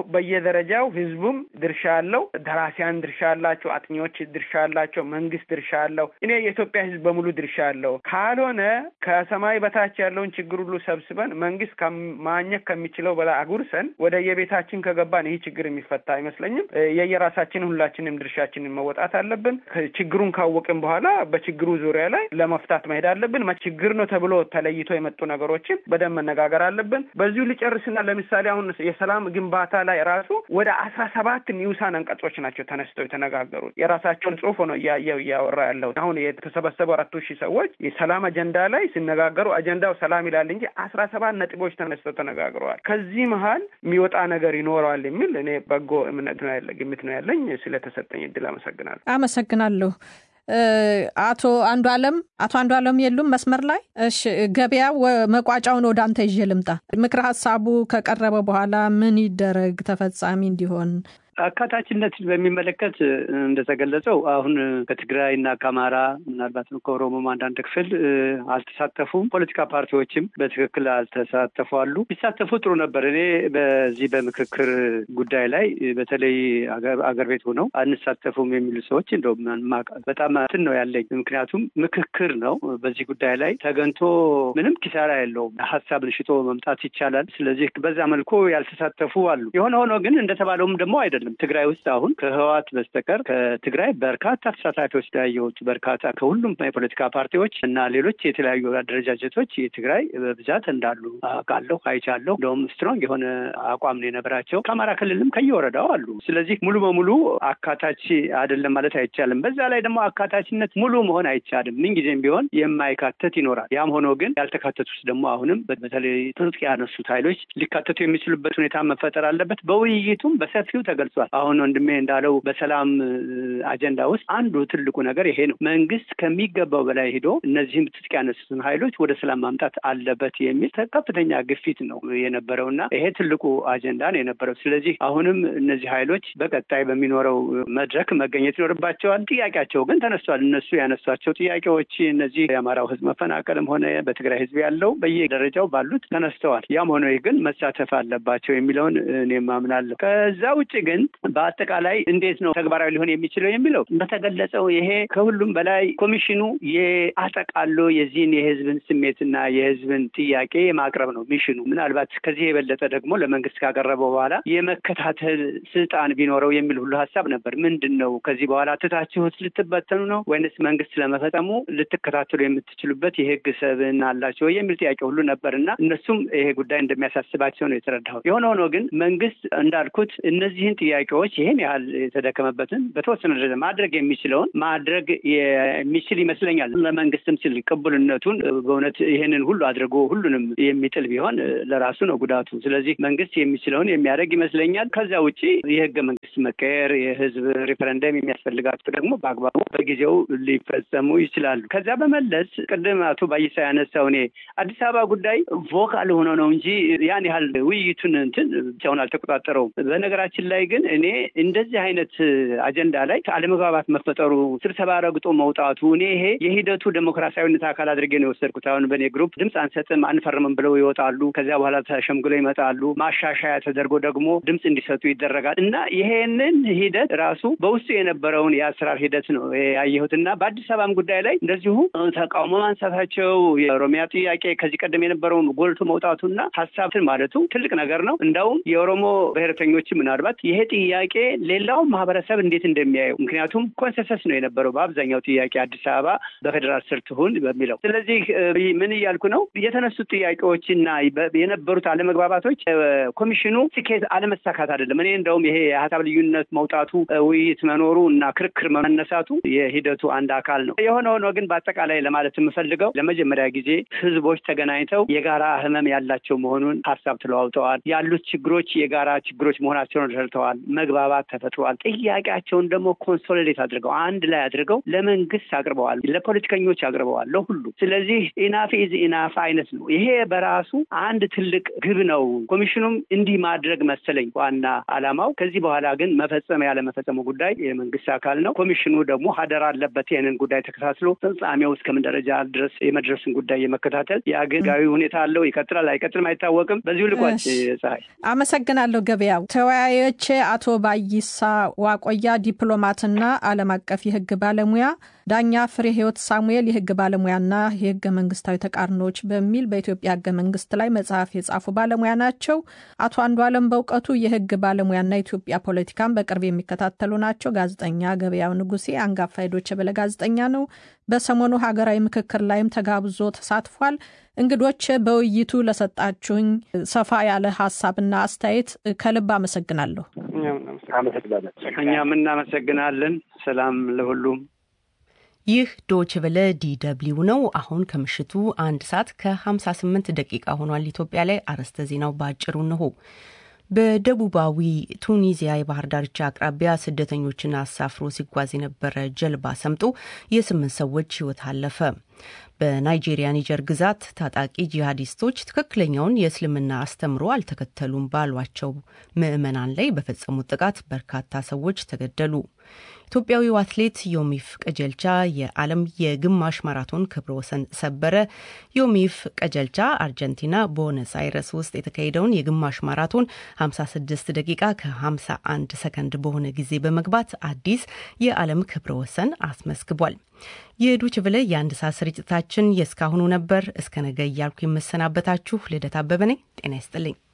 በየደረጃው ህዝቡም ድርሻ አለው፣ ደራሲያን ድርሻ አላቸው፣ አጥኚዎች ድርሻ አላቸው፣ መንግስት ድርሻ አለው። እኔ የኢትዮጵያ ህዝብ በሙሉ ድርሻ አለው። ካልሆነ ከሰማይ በታች ያለውን ችግር ሁሉ ሰብስበን መንግስት ማግኘት ከሚችለው በላይ አጉርሰን ወደ የቤታችን ከገባን ይህ ችግር የሚፈታ አይመስለኝም። የየራሳችንን ሁላችንም ድርሻችንን መወጣት አለብን። ችግሩን ካወቅን በኋላ በችግሩ ዙሪያ ላይ ለመፍታት መሄድ አለብን። ችግር ነው ተብሎ ተለይቶ የመጡ ነገሮችን በደንብ መነጋገር አለብን። በዚሁ ልጨርስና ለምሳሌ አሁን የሰላም ግንባታ ላይ ራሱ ወደ አስራ ሰባት ኒውሳን አንቀጾች ናቸው ተነስተው የተነጋገሩት። የራሳቸውን ጽሁፍ ነው እያየው እያወራ ያለው። አሁን የተሰበሰቡ አራቱ ሺህ ሰዎች የሰላም አጀንዳ ላይ ሲነጋገሩ አጀንዳው ሰላም ይላል እንጂ አስራ ሰባት ነጥቦች ተነስተው ተነጋግረዋል። ከዚህ መሀል የሚወጣ ነገር ይኖረዋል የሚል እኔ በጎ እምነት ነው ያለ ግምት ነው ያለኝ። ስለተሰጠኝ እድል አመሰግናለሁ። አመሰግናለሁ። አቶ አንዱ አለም አቶ አንዱ አለም የሉም መስመር ላይ? እሺ ገበያ መቋጫውን ወደ አንተ ይዤ ልምጣ። ምክረ ሀሳቡ ከቀረበ በኋላ ምን ይደረግ ተፈጻሚ እንዲሆን? አካታችነትን በሚመለከት እንደተገለጸው አሁን ከትግራይ እና ከአማራ ምናልባት ከኦሮሞም አንዳንድ ክፍል አልተሳተፉም። ፖለቲካ ፓርቲዎችም በትክክል አልተሳተፉ አሉ። ቢሳተፉ ጥሩ ነበር። እኔ በዚህ በምክክር ጉዳይ ላይ በተለይ አገር ቤት ሆነው አንሳተፉም የሚሉ ሰዎች እንደውም በጣም እንትን ነው ያለኝ። ምክንያቱም ምክክር ነው። በዚህ ጉዳይ ላይ ተገንቶ ምንም ኪሳራ የለውም። ሀሳብን ሽጦ መምጣት ይቻላል። ስለዚህ በዛ መልኩ ያልተሳተፉ አሉ። የሆነ ሆኖ ግን እንደተባለውም ደግሞ አይደለም። ትግራይ ውስጥ አሁን ከህወሓት በስተቀር ከትግራይ በርካታ ተሳታፊዎች ያየሁት በርካታ ከሁሉም የፖለቲካ ፓርቲዎች እና ሌሎች የተለያዩ አደረጃጀቶች የትግራይ በብዛት እንዳሉ አውቃለሁ፣ አይቻለሁ። እንደውም ስትሮንግ የሆነ አቋም ነው የነበራቸው። ከአማራ ክልልም ከየወረዳው አሉ። ስለዚህ ሙሉ በሙሉ አካታች አይደለም ማለት አይቻልም። በዛ ላይ ደግሞ አካታችነት ሙሉ መሆን አይቻልም። ምንጊዜም ቢሆን የማይካተት ይኖራል። ያም ሆኖ ግን ያልተካተቱት ደግሞ አሁንም በተለይ ትጥቅ ያነሱት ኃይሎች ሊካተቱ የሚችሉበት ሁኔታ መፈጠር አለበት። በውይይቱም በሰፊው ተገልጿል። አሁን ወንድሜ እንዳለው በሰላም አጀንዳ ውስጥ አንዱ ትልቁ ነገር ይሄ ነው። መንግስት ከሚገባው በላይ ሄዶ እነዚህም ትጥቅ ያነሱትን ኃይሎች ወደ ሰላም ማምጣት አለበት የሚል ከፍተኛ ግፊት ነው የነበረው እና ይሄ ትልቁ አጀንዳ ነው የነበረው። ስለዚህ አሁንም እነዚህ ኃይሎች በቀጣይ በሚኖረው መድረክ መገኘት ይኖርባቸዋል። ጥያቄያቸው ግን ተነስቷል። እነሱ ያነሷቸው ጥያቄዎች እነዚህ የአማራው ህዝብ መፈናቀልም ሆነ በትግራይ ህዝብ ያለው በየደረጃው ባሉት ተነስተዋል። ያም ሆነ ግን መሳተፍ አለባቸው የሚለውን እኔም አምናለሁ። ከዛ ውጭ ግን በአጠቃላይ እንዴት ነው ተግባራዊ ሊሆን የሚችለው የሚለው በተገለጸው ይሄ ከሁሉም በላይ ኮሚሽኑ የአጠቃሎ የዚህን የህዝብን ስሜትና የህዝብን ጥያቄ የማቅረብ ነው ሚሽኑ። ምናልባት ከዚህ የበለጠ ደግሞ ለመንግስት ካቀረበው በኋላ የመከታተል ስልጣን ቢኖረው የሚል ሁሉ ሀሳብ ነበር። ምንድን ነው ከዚህ በኋላ ትታችሁት ልትበተኑ ነው ወይንስ መንግስት ለመፈጸሙ ልትከታተሉ የምትችሉበት የህግ ሰብዕና አላቸው የሚል ጥያቄ ሁሉ ነበር እና እነሱም ይሄ ጉዳይ እንደሚያሳስባቸው ነው የተረዳሁት። የሆነ ሆኖ ግን መንግስት እንዳልኩት እነዚህን ጥያቄዎች ይህን ያህል የተደከመበትን በተወሰነ ደረጃ ማድረግ የሚችለውን ማድረግ የሚችል ይመስለኛል። ለመንግስትም ሲል ቅቡልነቱን በእውነት ይህንን ሁሉ አድርጎ ሁሉንም የሚጥል ቢሆን ለራሱ ነው ጉዳቱ። ስለዚህ መንግስት የሚችለውን የሚያደርግ ይመስለኛል። ከዛ ውጭ የህገ መንግስት መቀየር፣ የህዝብ ሪፈረንደም የሚያስፈልጋቸው ደግሞ በአግባቡ በጊዜው ሊፈጸሙ ይችላሉ። ከዛ በመለስ ቅድም አቶ ባይሳ ያነሳው እኔ አዲስ አበባ ጉዳይ ቮካል ሆኖ ነው እንጂ ያን ያህል ውይይቱን እንትን ብቻውን አልተቆጣጠረውም። በነገራችን ላይ ግን እኔ እንደዚህ አይነት አጀንዳ ላይ አለመግባባት መፈጠሩ፣ ስብሰባ ረግጦ መውጣቱ እኔ ይሄ የሂደቱ ዴሞክራሲያዊነት አካል አድርጌ ነው የወሰድኩት። አሁን በእኔ ግሩፕ ድምፅ አንሰጥም አንፈርምም ብለው ይወጣሉ። ከዚያ በኋላ ተሸምግለው ይመጣሉ። ማሻሻያ ተደርጎ ደግሞ ድምፅ እንዲሰጡ ይደረጋል እና ይሄንን ሂደት ራሱ በውስጡ የነበረውን የአሰራር ሂደት ነው ያየሁት እና በአዲስ አበባም ጉዳይ ላይ እንደዚሁ ተቃውሞ ማንሳታቸው የኦሮሚያ ጥያቄ ከዚህ ቀደም የነበረውን ጎልቶ መውጣቱና ሀሳብትን ማለቱ ትልቅ ነገር ነው። እንዳውም የኦሮሞ ብሔረተኞች ምናልባት ይሄ ጥያቄ ሌላውን ማህበረሰብ እንዴት እንደሚያየው ምክንያቱም ኮንሰንሰስ ነው የነበረው በአብዛኛው ጥያቄ አዲስ አበባ በፌዴራል ስር ትሁን በሚለው። ስለዚህ ምን እያልኩ ነው የተነሱት ጥያቄዎችና የነበሩት አለመግባባቶች ኮሚሽኑ ስኬት አለመሳካት አይደለም። እኔ እንደውም ይሄ የሀሳብ ልዩነት መውጣቱ ውይይት መኖሩ እና ክርክር መነሳቱ የሂደቱ አንድ አካል ነው። የሆነ ሆኖ ግን በአጠቃላይ ለማለት የምፈልገው ለመጀመሪያ ጊዜ ህዝቦች ተገናኝተው የጋራ ህመም ያላቸው መሆኑን ሀሳብ ተለዋውጠዋል። ያሉት ችግሮች የጋራ ችግሮች መሆናቸውን ረድተዋል። መግባባት ተፈጥሯል። ጥያቄያቸውን ደግሞ ኮንሶሊዴት አድርገው አንድ ላይ አድርገው ለመንግስት አቅርበዋል፣ ለፖለቲከኞች አቅርበዋል፣ ለሁሉ። ስለዚህ ኢናፍ ኢዝ ኢናፍ አይነት ነው። ይሄ በራሱ አንድ ትልቅ ግብ ነው። ኮሚሽኑም እንዲህ ማድረግ መሰለኝ ዋና አላማው። ከዚህ በኋላ ግን መፈጸም ያለመፈጸሙ ጉዳይ የመንግስት አካል ነው። ኮሚሽኑ ደግሞ ሀደር አለበት ይህንን ጉዳይ ተከታትሎ ፍጻሜው እስከምን ደረጃ ድረስ የመድረሱን ጉዳይ የመከታተል የአገጋዊ ሁኔታ አለው። ይቀጥላል አይቀጥልም አይታወቅም። በዚሁ ልቋጭ። ፀሐይ አመሰግናለሁ። ገበያው ተወያዮች አቶ ባይሳ ዋቆያ ዲፕሎማትና ዓለም አቀፍ የህግ ባለሙያ፣ ዳኛ ፍሬ ህይወት ሳሙኤል የህግ ባለሙያና የህገ መንግስታዊ ተቃርኖዎች በሚል በኢትዮጵያ ህገ መንግስት ላይ መጽሐፍ የጻፉ ባለሙያ ናቸው። አቶ አንዱ አለም በእውቀቱ የህግ ባለሙያና ኢትዮጵያ ፖለቲካን በቅርብ የሚከታተሉ ናቸው። ጋዜጠኛ ገበያው ንጉሴ አንጋፋ የዶይቼ ቬለ ጋዜጠኛ ነው። በሰሞኑ ሀገራዊ ምክክር ላይም ተጋብዞ ተሳትፏል። እንግዶች በውይይቱ ለሰጣችሁኝ ሰፋ ያለ ሀሳብና አስተያየት ከልብ አመሰግናለሁ። እኛም እናመሰግናለን። ሰላም ለሁሉም። ይህ ዶች ቨለ ዲደብሊው ነው። አሁን ከምሽቱ አንድ ሰዓት ከ58 ደቂቃ ሆኗል። ኢትዮጵያ ላይ አርዕስተ ዜናው በአጭሩ እንሆ። በደቡባዊ ቱኒዚያ የባህር ዳርቻ አቅራቢያ ስደተኞችን አሳፍሮ ሲጓዝ የነበረ ጀልባ ሰምጦ የስምንት ሰዎች ሕይወት አለፈ። በናይጄሪያ ኒጀር ግዛት ታጣቂ ጂሃዲስቶች ትክክለኛውን የእስልምና አስተምሮ አልተከተሉም ባሏቸው ምዕመናን ላይ በፈጸሙት ጥቃት በርካታ ሰዎች ተገደሉ። ኢትዮጵያዊው አትሌት ዮሚፍ ቀጀልቻ የዓለም የግማሽ ማራቶን ክብረ ወሰን ሰበረ። ዮሚፍ ቀጀልቻ አርጀንቲና ቦነስ አይረስ ውስጥ የተካሄደውን የግማሽ ማራቶን 56 ደቂቃ ከ51 ሰከንድ በሆነ ጊዜ በመግባት አዲስ የዓለም ክብረ ወሰን አስመዝግቧል። የዱች ብለ የአንድ ሰዓት ስርጭታችን የእስካሁኑ ነበር። እስከ ነገ እያልኩ የምሰናበታችሁ ልደት አበበ ነኝ። ጤና ይስጥልኝ።